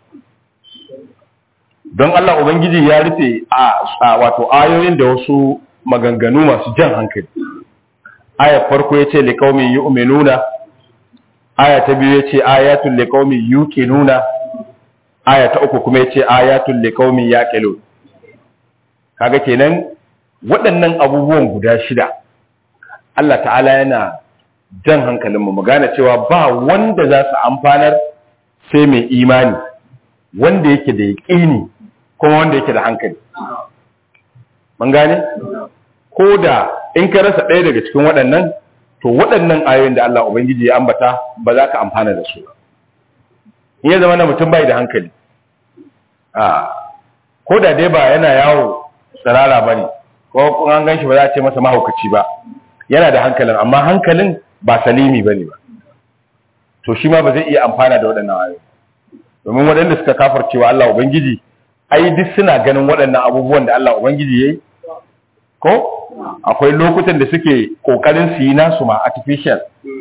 don Allah ubangiji ya rufe a wato ayoyin da wasu maganganu masu jan hankali ayar farko yace liqaumin yu'minuna aya ta biyu yace ayatul liqaumin yuqinuna aya ta uku kuma yace ayatul liqaumin yaqilun kaga kenan waɗannan abubuwan guda shida Allah ta'ala yana jan hankalinmu mu gane cewa ba wanda za su amfanar sai mai imani wanda yake da yaƙini kuma wanda yake da hankali mun gane ko da in ka rasa ɗaya daga cikin waɗannan to waɗannan ayoyin da Allah Ubangiji ya ambata ba za ka amfana da su in ya zama na mutum bai da hankali a ko da dai ba yana yawo tsirara ba ne ko kun an gan shi ba za a ce masa mahaukaci ba yana da hankalin amma hankalin ba salimi ba ne ba to shi ma ba zai iya amfana da waɗannan ayoyi domin waɗanda suka kafarcewa Allah Ubangiji ai duk suna ganin waɗannan abubuwan da Allah Ubangiji ya yi ko akwai lokutan da suke ƙoƙarin su yi nasu ma artificial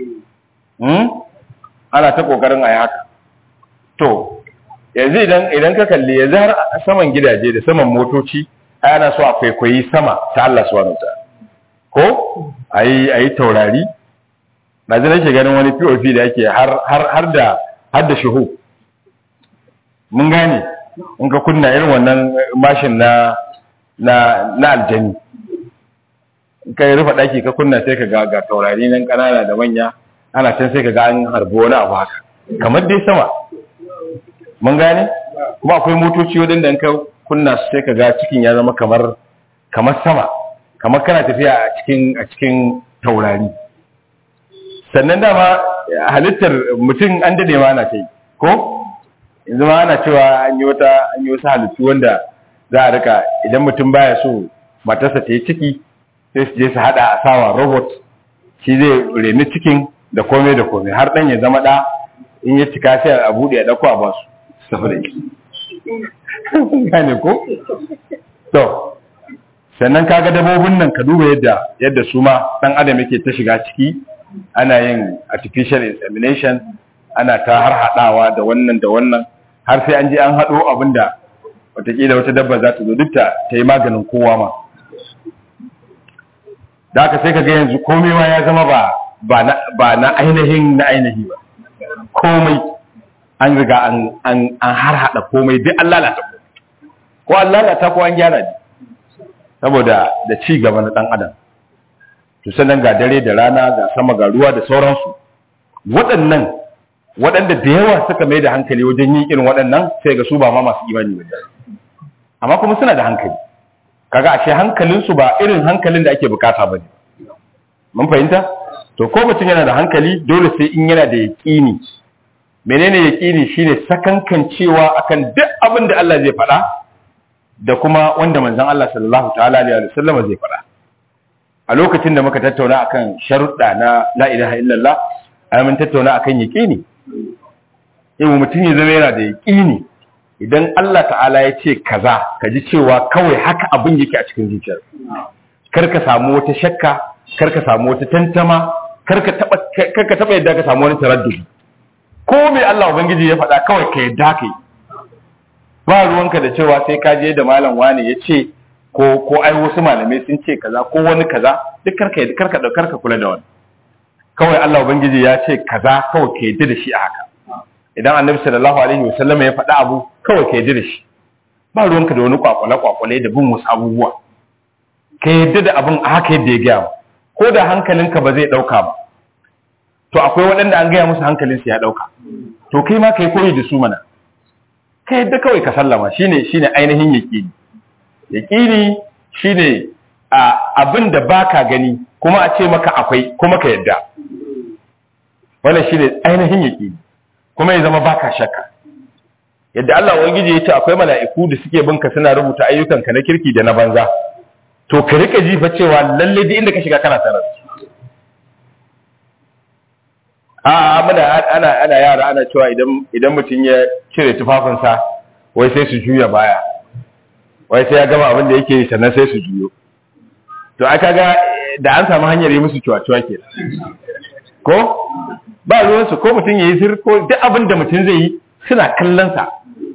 ana ta ƙoƙarin a yi haka to yanzu idan idan ka kalli yanzu har saman gidaje da saman motoci ai ana so a kwaikwayi sama ta Allah subhanahu wa ko ayi ayi taurari na ji nake ganin wani POP da yake har har har da har da shuhu mun gane in ka kunna irin wannan mashin na na na aljani in ka rufe daki ka kunna sai ka ga ga taurari nan kanana da manya ana can sai ka ga an harbo wani abu haka kamar dai sama mun gane kuma akwai motoci wadanda in ka kunna su sai ka ga cikin ya zama kamar kamar sama kamar kana tafiya a cikin a cikin taurari sannan dama halittar mutum an dade ma ana ta yi ko yanzu ma ana cewa an yi wata an yi wasu halittu wanda za a rika idan mutum baya so matarsa ta yi ciki sai su je su hada a sawa robot shi zai reni cikin da komai da komai har dan ya zama da in ya cika sai a bude ya dauko a basu su tafi da shi gane ko to sannan kaga dabobin nan ka duba yadda yadda su ma dan adam yake ta shiga ciki ana yin artificial insemination ana ta har hadawa da wannan da wannan har sai an je an hado abinda watakila wata dabba za ta zo duk ta yi maganin kowa ma da haka sai kaga yanzu komai ma ya zama ba ba na ba na ainihin na ainihi ba komai an riga an an an har hada komai duk an lalata ko an lalata ko an gyara ne saboda da ci gaba na dan adam to sannan ga dare da rana ga sama ga ruwa da sauransu waɗannan waɗanda da yawa suka mai da hankali wajen yin irin waɗannan sai ga su ba ma masu imani ba amma kuma suna da hankali kaga ashe hankalinsu ba irin hankalin da ake bukata ba ne mun fahimta to ko mutum yana da hankali dole sai in yana da yaƙini menene yaƙini shine sakankancewa akan duk abin da Allah zai faɗa da kuma wanda manzon Allah sallallahu ta'ala alaihi wa sallam zai faɗa a lokacin da muka tattauna akan sharuɗa na la ilaha illallah ai mun tattauna akan yaqini in mutum ya zama yana da yaqini idan Allah ta'ala ya ce kaza ka ji cewa kawai haka abin yake a cikin zuciyar kar ka samu wata shakka kar ka samu wata tantama kar ka taba kar ka taba yadda ka samu wani taraddudi ko me Allah ubangiji ya faɗa kawai ka yadda kai ba ruwanka da cewa sai ka je da malam wani ya ce ko ko ai wasu malamai sun ce kaza ko wani kaza duk karka karka da karka kula da wani kawai Allah ubangiji ya ce kaza kawai ka yadda da shi a haka idan annabi sallallahu alaihi wasallam ya faɗa abu kawai ka yadda da shi ba ruwanka da wani kwakwale kwakwale da bin wasu abubuwa ka yadda da abin a haka yadda ya gaya ko da hankalinka ba zai ɗauka ba to akwai waɗanda an gaya musu hankalinsu ya ɗauka to kai ma ka yi koyi da su mana ka yadda kawai ka sallama shine shine ainihin yaqini yaqini shine a abin da baka gani kuma a ce maka akwai kuma ka yadda wannan shine ainihin yaqini kuma ya zama baka shakka yadda Allah ubangiji ya ce akwai mala'iku da suke binka suna rubuta ayyukanka na kirki da na banza to ka rika jifa cewa lalle duk inda ka shiga kana tare a muna ana ana yara ana cewa idan idan mutum ya cire tufafinsa wai sai su juya baya wai sai ya gama abin da yake sannan sai su juyo to aka ga da an samu hanyar yi musu cuwa-cuwa ke ko ba ruwansu ko mutum ya yi sir ko duk abin da mutum zai yi suna kallonsa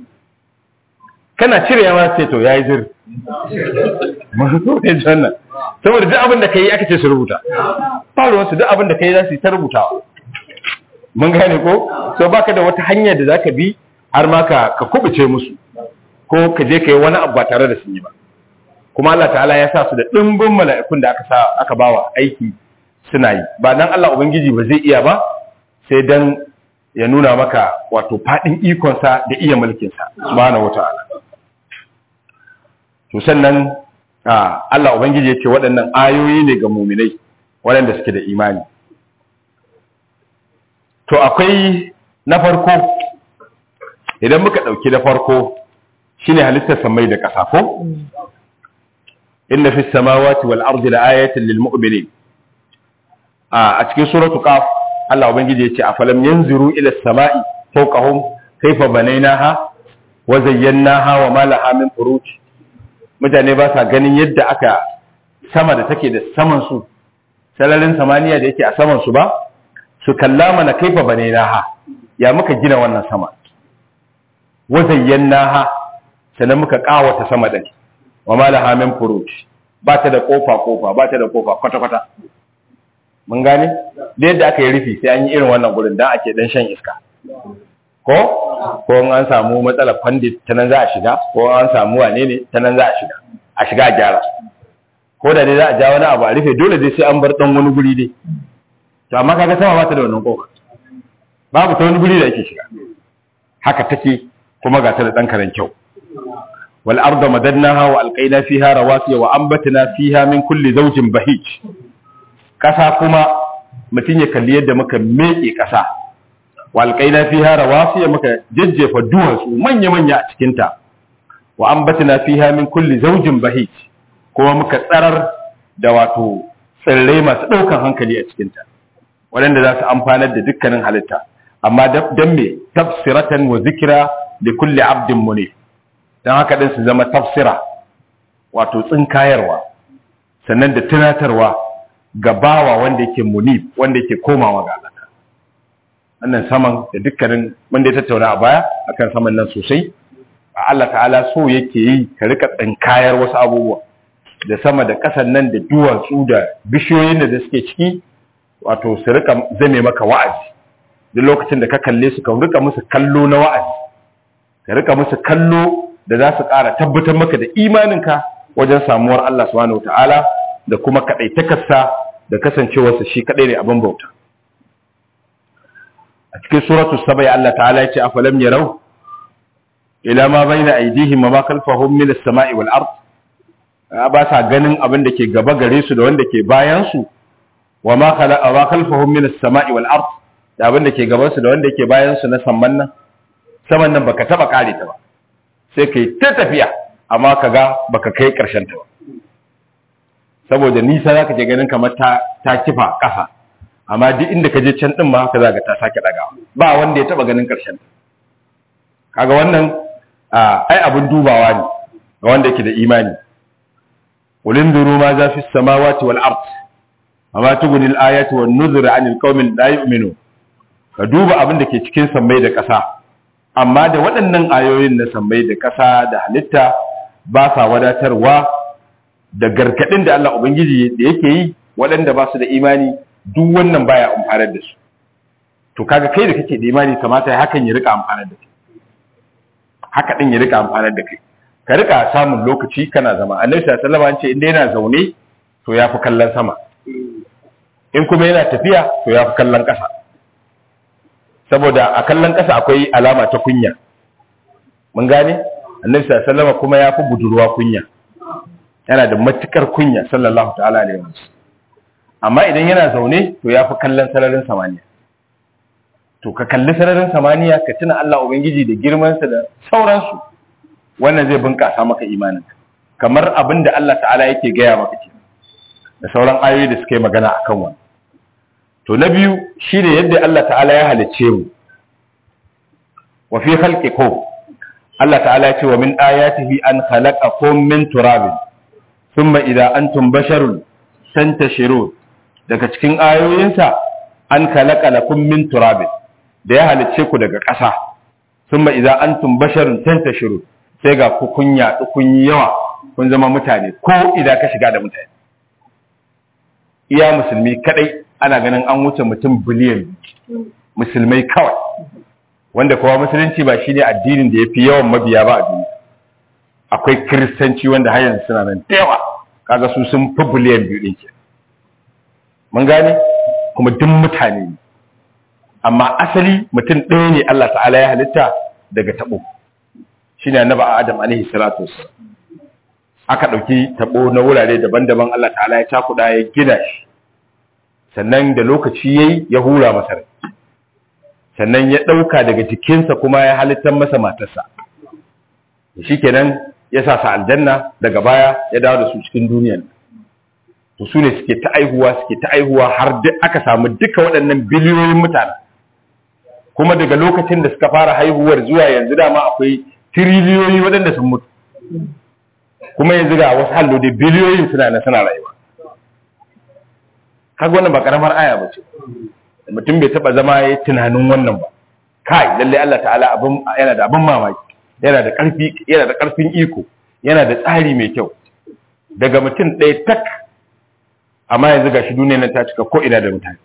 kana cire yawa sai to ya yi zir masu ne jannan saboda duk abin da ka yi aka ce su rubuta ba ruwansu duk abin da ka yi za su yi ta rubutawa mun gane ko so baka da wata hanya da zaka bi har ma ka ka kubuce musu ko ka je kai wani abu ba tare da sun yi ba kuma Allah ta'ala ya sa su da dimbin mala'ikun da aka sa aka bawa aiki suna yi ba dan Allah ubangiji ba zai iya ba sai dan ya nuna maka wato fadin ikon sa da iya mulkin sa subhanahu wata'ala to sannan Allah ubangiji ya ce waɗannan ayoyi ne ga muminai waɗanda suke da imani to akwai na farko idan muka dauki da farko shine halittar samai da ƙasa ko inna fis samawati wal ardi laayatin lil mu'minin a cikin suratu qaf Allah ubangiji yace afalam yanzuru ila as-sama'i fawqahum kayfa banaynaha wa zayyanaha wa ma laha min furuj mutane ba sa ganin yadda aka sama da take da saman su sararin samaniya da yake a saman su ba su kalla mana kaifa banaynaha ya muka gina wannan sama wa zayyanaha sannan muka kawata sama din wa ma laha min furuj ba ta da kofa kofa ba ta da kofa kwata kwata mun gane da yadda aka yi rufi sai an yi irin wannan gurin dan ake dan shan iska ko ko an samu matsalar pandit ta nan za a shiga ko an samu wane ne ta nan za a shiga a shiga a gyara ko da dai za a ja wani abu a rufe dole dai sai an bar dan wani guri dai to amma kaga sama ba ta da wannan kofa babu ta wani guri da ake shiga haka take kuma ga ta da dan karen kyau wal arda madadnaha wa alqayna fiha rawasiya wa anbatna fiha min kulli zawjin bahij kasa kuma mutun ya kalli yadda muka meke kasa wa alqayna fiha rawasiya muka jajjefa duwatsu manya manya a cikin ta wa anbatna fiha min kulli zawjin bahij kuma muka tsarar da wato tsirrai masu daukan hankali a cikin ta waɗanda za su amfanar da dukkanin halitta amma dan me tafsiratan wa zikra da kulli abdin munib don haka ɗin su zama tafsira wato tsinkayarwa sannan da tunatarwa ga bawa wanda yake munib wanda yake komawa ga Allah wannan saman da dukkanin wanda ya tattauna a baya akan saman nan sosai a Allah ta'ala so yake yi ka rika tsinkayar wasu abubuwa da sama da ƙasan nan da duwatsu da bishiyoyin da suke ciki wato su rika zame maka wa'azi duk lokacin da ka kalle su ka rika musu kallo na wa'azi ka rika musu kallo da za su ƙara tabbatar maka da imaninka wajen samuwar Allah subhanahu ta'ala da kuma kaɗaitakarsa da kasancewarsa shi kaɗai ne abin bauta a cikin suratu sabai Allah ta'ala ya ce afalam yarau ila ma baina aydihim wa ma khalfahum min as-sama'i wal ard ba sa ganin abin da ke gaba gare su da wanda ke bayan su wa ma khalaqa wa khalfahum min as-sama'i wal ard da abin da ke gaban su da wanda ke bayan su na samman nan saman nan baka taba kare ta ba sai kai ta tafiya amma kaga baka kai karshen ta ba saboda nisa zaka je ganin kamar ta ta kifa kasa amma duk inda ka je can din ma haka zaka ta sake dagawa ba wanda ya taba ganin karshen ta kaga wannan ai abun dubawa ne ga wanda yake da imani ulin duru ma za fi samawati wal ard amma tuguni al ayatu wan nuzur anil qaumin la yu'minu ka duba abin da ke cikin sammai da ƙasa amma da waɗannan ayoyin na sammai da ƙasa da halitta ba sa wadatarwa da gargaɗin da Allah Ubangiji da yake yi waɗanda ba su da imani duk wannan baya amfanar da su to kaga kai da kake da imani kamata hakan ya rika amfanar da kai haka din ya rika amfanar da kai ka rika samun lokaci kana zama annabi sallallahu alaihi wasallam ce inda yana zaune to yafi kallon sama in kuma yana tafiya to yafi kallon ƙasa saboda a kallon ƙasa akwai alama ta kunya mun gane annabi sallallahu alaihi wasallam kuma yafi budurwa kunya yana da matukar kunya sallallahu ta'ala alaihi wasallam amma idan yana zaune to yafi kallon sararin samaniya to ka kalli sararin samaniya ka tuna Allah ubangiji da girmansa da sauransu wannan zai bunƙasa maka imanin kamar abin da Allah ta'ala yake gaya maka ke da sauran ayoyi da suka yi magana akan wannan to na biyu shine yadda Allah ta'ala ya halicce mu wa fi khalqikum Allah ta'ala ya ce wa min ayatihi an khalaqakum min turabin thumma idza antum basharun tantashirun daga cikin ayoyinsa an khalaqa lakum min turabin da ya halicce ku daga ƙasa thumma idza antum basharun tantashirun sai ga ku kun yaɗu kun yi yawa kun zama mutane ko idan ka shiga da mutane iya musulmi kadai ana ganin an wuce mutum biliyan musulmai kawai wanda kowa musulunci ba shine addinin da ya fi yawan mabiya ba a duniya akwai kiristanci wanda har yanzu suna nan da yawa kaga su sun fi biliyan biyu ɗin ke mun gane kuma duk mutane ne amma asali mutum ɗaya ne Allah ta'ala ya halitta daga taɓo shine annabi Adam alaihi salatu aka ɗauki taɓo na wurare daban-daban Allah ta'ala ya cakuɗa ya gina shi sannan da lokaci yayi ya hura masa rai sannan ya ɗauka daga jikinsa kuma ya halittar masa matarsa shi kenan ya sa sa aljanna daga baya ya dawo da su cikin duniyan to su ne suke ta aihuwa suke ta aihuwa har duk aka samu duka waɗannan biliyoyin mutane kuma daga lokacin da suka fara haihuwar zuwa yanzu dama akwai tiriliyoyi waɗanda sun mutu kuma yanzu ga wasu hallo da biliyoyin suna na suna rayuwa kaga wannan ba karamar aya ba ce mutum bai taba zama ya tunanin wannan ba kai lalle Allah ta'ala abin yana da abin mamaki yana da karfi yana da karfin iko yana da tsari mai kyau daga mutum ɗaya tak amma yanzu gashi duniyar nan ta cika ko ina da mutane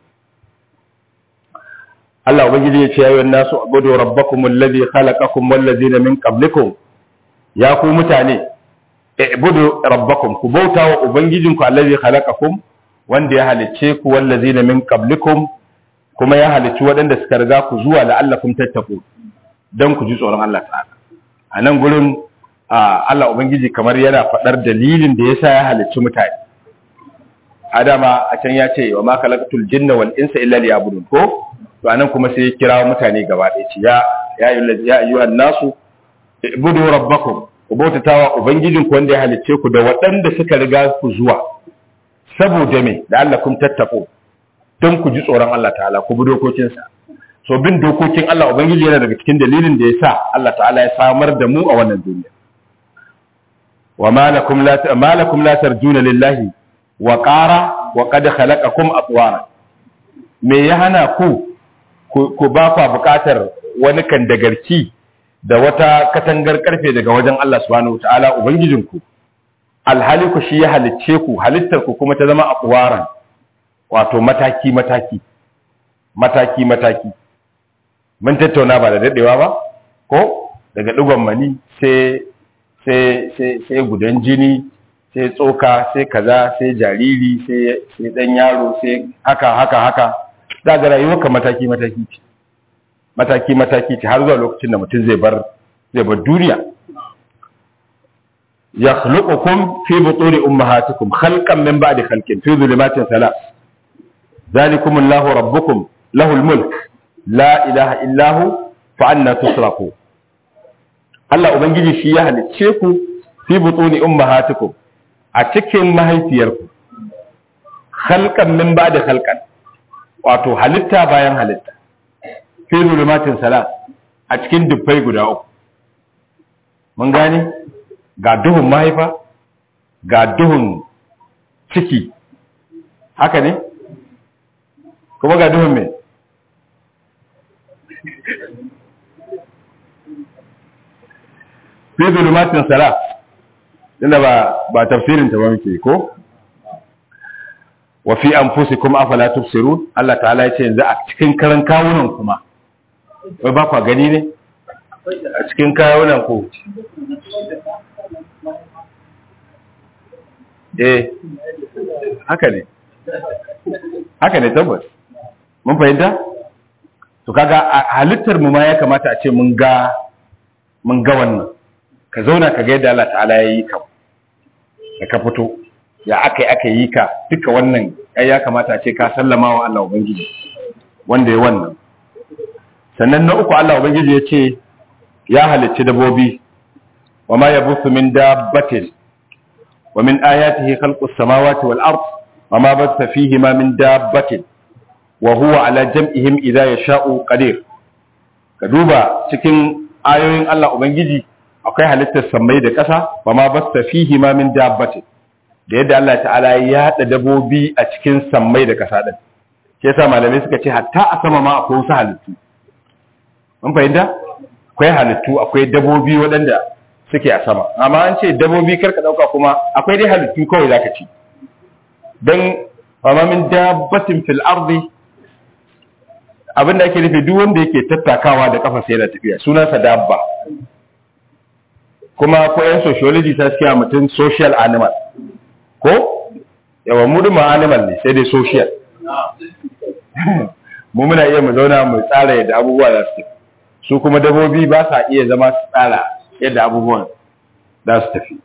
Allah ubangiji ya ce ya yi nasu abudu rabbakum alladhi khalaqakum wal ladzina min qablikum ya ku mutane ibudu rabbakum ku bauta wa ubangijinku alladhi khalaqakum wanda ya halicce ku wal ladzina min qablikum kuma ya halicci waɗanda suka riga ku zuwa la'allakum tattaqu dan ku ji tsoron Allah ta'ala a nan gurin Allah ubangiji kamar yana faɗar dalilin da yasa ya halicci mutane adama a can ya ce wa ma khalaqatul jinna wal insa illa liya'budun ko to anan kuma sai ya kira mutane gaba ɗaya ce ya ya ayyuhan nasu ibudu rabbakum ku bautatawa ubangijin ku wanda ya halicce ku da waɗanda suka riga ku zuwa saboda me da Allah kun tattako don ku ji tsoron Allah ta'ala ku bi dokokinsa so bin dokokin Allah ubangiji yana daga cikin dalilin da ya sa Allah ta'ala ya samar da mu a wannan duniya wa malakum la malakum la tarjuna lillahi wa qara wa qad khalaqakum atwara me ya hana ku ku ba ku bukatar wani kan dagarki da wata katangar karfe daga wajen Allah subhanahu ta'ala ubangijinku alhali ku shi ya halicce ku halittar ku kuma ta zama aqwaran wato mataki mataki mataki mataki mun tattauna ba da dadewa ba ko daga digon mani sai sai sai sai gudan jini sai tsoka sai kaza sai jariri sai sai dan yaro sai haka haka haka za ga rayuwar ka mataki mataki ce mataki mataki ce har zuwa lokacin da mutum zai bar zai bar duniya yakhluqukum fi butuni ummahatikum khalqan min ba'di khalqin fi dhulumatin thalath ذلكم الله ربكم له الملك لا إله إلا هو فأنا تصرفون Allah Ubangiji shi ya halicce ku fi butuni ummahatikum a cikin mahaifiyarku khalqan min ba'da khalqan wato halitta bayan halitta fi zulumatin salat a cikin dubbai guda uku mun gane ga duhun mahaifa ga duhun ciki haka ne kuma ga duhun mai fi zulumatin sala inda ba ba tafsirin ta ba muke ko wa fi anfusikum afala tubsirun Allah ta'ala ya ce yanzu a cikin karan kawunan kuma wai ba kwa gani ne a cikin kawunan ku eh haka ne haka ne tabbas mun fahimta to kaga halittar mu ma ya kamata a ce mun ga mun ga wannan ka zauna ka ga yadda Allah ta'ala ya yi ka da ka fito ya aka yi aka yi ka duka wannan ai ya kamata a ce ka sallama wa Allah ubangiji wanda ya wannan sannan na uku Allah ubangiji ya ce ya halicci dabobi wa ma yabuthu min dabbatin wa min ayatihi khalqus samawati wal ard wa ma batha fihi ma min dabbatin wa huwa ala jam'ihim idza yasha'u qadir ka duba cikin ayoyin Allah ubangiji akwai halittar sammai da ƙasa wa ma batha fihi ma min dabbatin da yadda Allah ta'ala ya haɗa dabobi a cikin sammai da ƙasa ɗin ke sa malamai suka ce hatta a sama ma akwai wasu halittu mun fahimta akwai halittu akwai dabobi waɗanda suke a sama amma an ce dabobi karka ɗauka kuma akwai dai halittu kawai zaka ci don amma min dabbatin fil ardi abinda ake nufi duk wanda yake tattakawa da kafa sai yana tafiya sunansa dabba kuma ko yan sociology ta suke mutum social animal ko yawa mu duma animal ne sai dai social mu muna iya mu zauna mu tsara yadda abubuwa za su su kuma dabobi ba sa iya zama su tsara yadda abubuwan za su tafi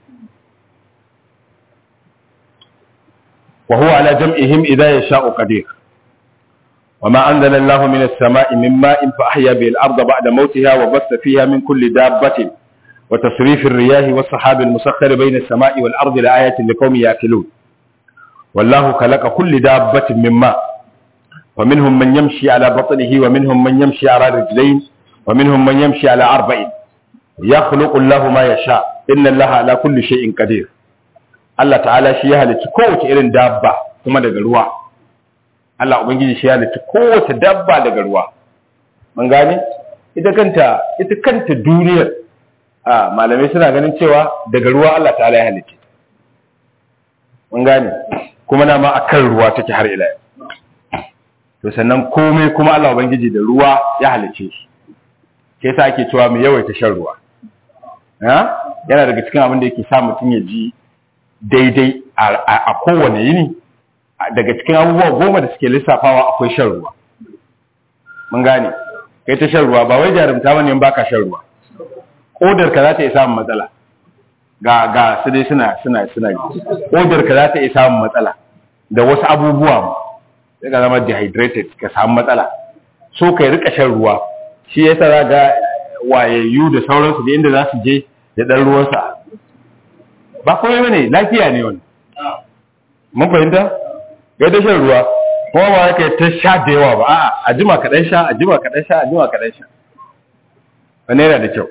wa huwa ala jam'ihim idza yasha'u qadir وما أنزل الله من السماء من ماء فأحيا به الأرض بعد موتها وبث فيها من كل دابة وتصريف الرياح والسحاب المسخر بين السماء والأرض لآية لقوم يأكلون والله خلق كل دابة من ماء ومنهم من يمشي على بطنه ومنهم من يمشي على رجلين ومنهم من يمشي على أربع يخلق الله ما يشاء إن الله على كل شيء قدير الله تعالى شيء هل تكوت إلين دابة ثم دقلوا Allah Ubangiji shi ya halitta kowace dabba daga ruwa. Mun gane? Ita kanta, ita kanta duniyar a malamai suna ganin cewa daga ruwa Allah ta'ala ya halitta. Mun gane? Kuma na ma akan ruwa take har ila To sannan komai kuma Allah Ubangiji da ruwa ya halice shi. Ke sa ake cewa mu yawaita shan ruwa. Ha? Yana daga cikin abin da yake sa mutum ya ji daidai a kowane yini daga cikin abubuwa goma da suke lissafawa akwai shan ruwa mun gane kai ta shan ruwa ba wai jarumta bane in baka shan ruwa odar ka za ta iya samun matsala ga ga su dai suna suna suna odar ka za ta iya samun matsala da wasu abubuwa ma sai ka zama dehydrated ka samu matsala so kai rika shan ruwa shi yasa za ga wayayyu da sauransu da inda za su je da dan ruwansa ba komai bane lafiya ne wannan mun fahimta ya ta shan ruwa kuma ba ya kai ta sha da yawa ba a'a a jima kaɗan sha a jima kaɗan sha a jima kaɗan sha wani yana da kyau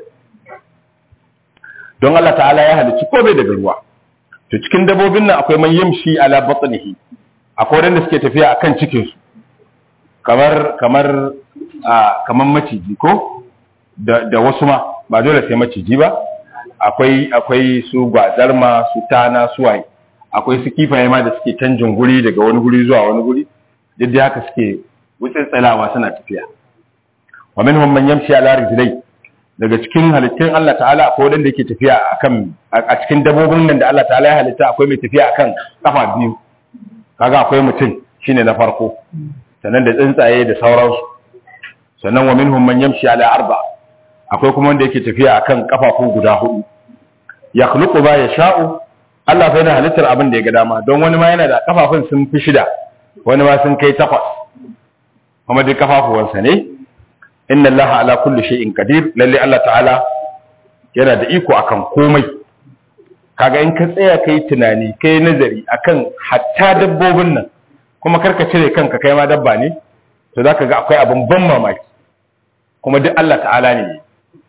don Allah ta'ala ya halicci komai daga ruwa to cikin dabobin nan akwai man yamshi ala batnihi akwai wanda suke tafiya akan cikin su kamar kamar a kamar maciji ko da da wasu ma ba dole sai maciji ba akwai akwai su gwazarma su tana su waye akwai su kifaye ma da suke canjin guri daga wani guri zuwa wani guri duk da haka suke wutsitsalawa suna tafiya wa minhum man yamshi ala rijlai daga cikin halittun Allah ta'ala akwai wanda yake tafiya akan a cikin dabobin nan da Allah ta'ala ya halitta akwai mai tafiya akan kafa biyu kaga akwai mutum shine na farko sannan da tsuntsaye da sauransu sannan wa minhum man yamshi ala arba akwai kuma wanda yake tafiya akan kafafu guda hudu yakhluqu ma yasha'u Allah fa yana halittar abin da ya ga dama don wani ma yana da kafafun sun fi shida wani ma sun kai takwas kuma duk kafafuwansa ne inna Allah ala kulli shay'in qadir lalle Allah ta'ala yana da iko akan komai kaga in ka tsaya kai tunani kai nazari akan hatta dabbobin nan kuma karka cire kanka kai ma dabba ne to zaka ga akwai abin ban mamaki kuma duk Allah ta'ala ne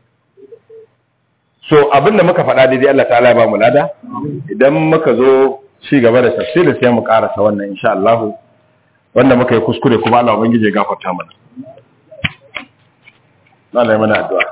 so abin da muka faɗa daidai Allah ta'ala ya ba mu lada idan muka zo ci gaba da tafsirin sai mu karasa wannan insha Allah wanda muka yi kuskure kuma Allah ubangije ya gafarta mana Allah ya mana addu'a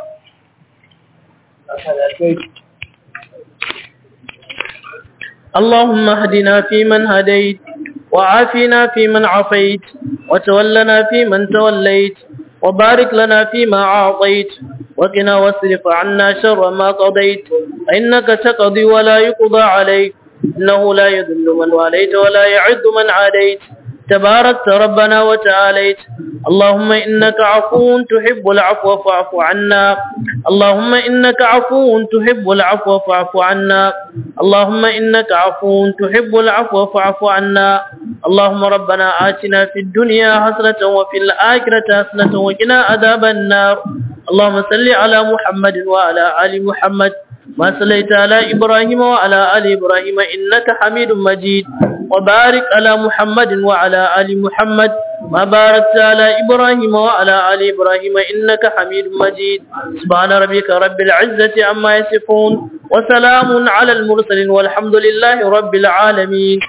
اللهم اهدنا فيمن هديت وعافنا فيمن عافيت وتولنا فيمن توليت وبارك لنا فيما أعطيت وقنا واصرف عنا شر ما قضيت فإنك تقضي ولا يقضى عليك إنه لا يذل من واليت ولا يعد من عاديت تباركت ربنا وتعاليت اللهم إنك عفو تحب العفو فاعف عنا اللهم إنك عفو تحب العفو فاعف عنا اللهم إنك عفو تحب العفو فاعف عنا اللهم ربنا آتنا في الدنيا حسنة وفي الآخرة حسنة وقنا عذاب النار اللهم صل على محمد وعلى آل محمد ما صليت على إبراهيم وعلى آل إبراهيم إنك حميد مجيد وبارك على محمد وعلى آل محمد ما باركت على إبراهيم وعلى آل إبراهيم إنك حميد مجيد سبحان ربك رب العزة عما يصفون وسلام على المرسلين والحمد لله رب العالمين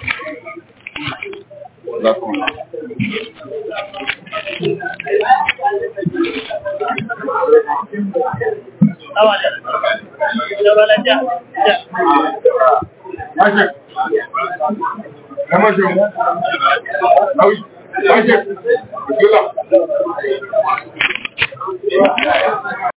Mashe, Mashe, Bismillah.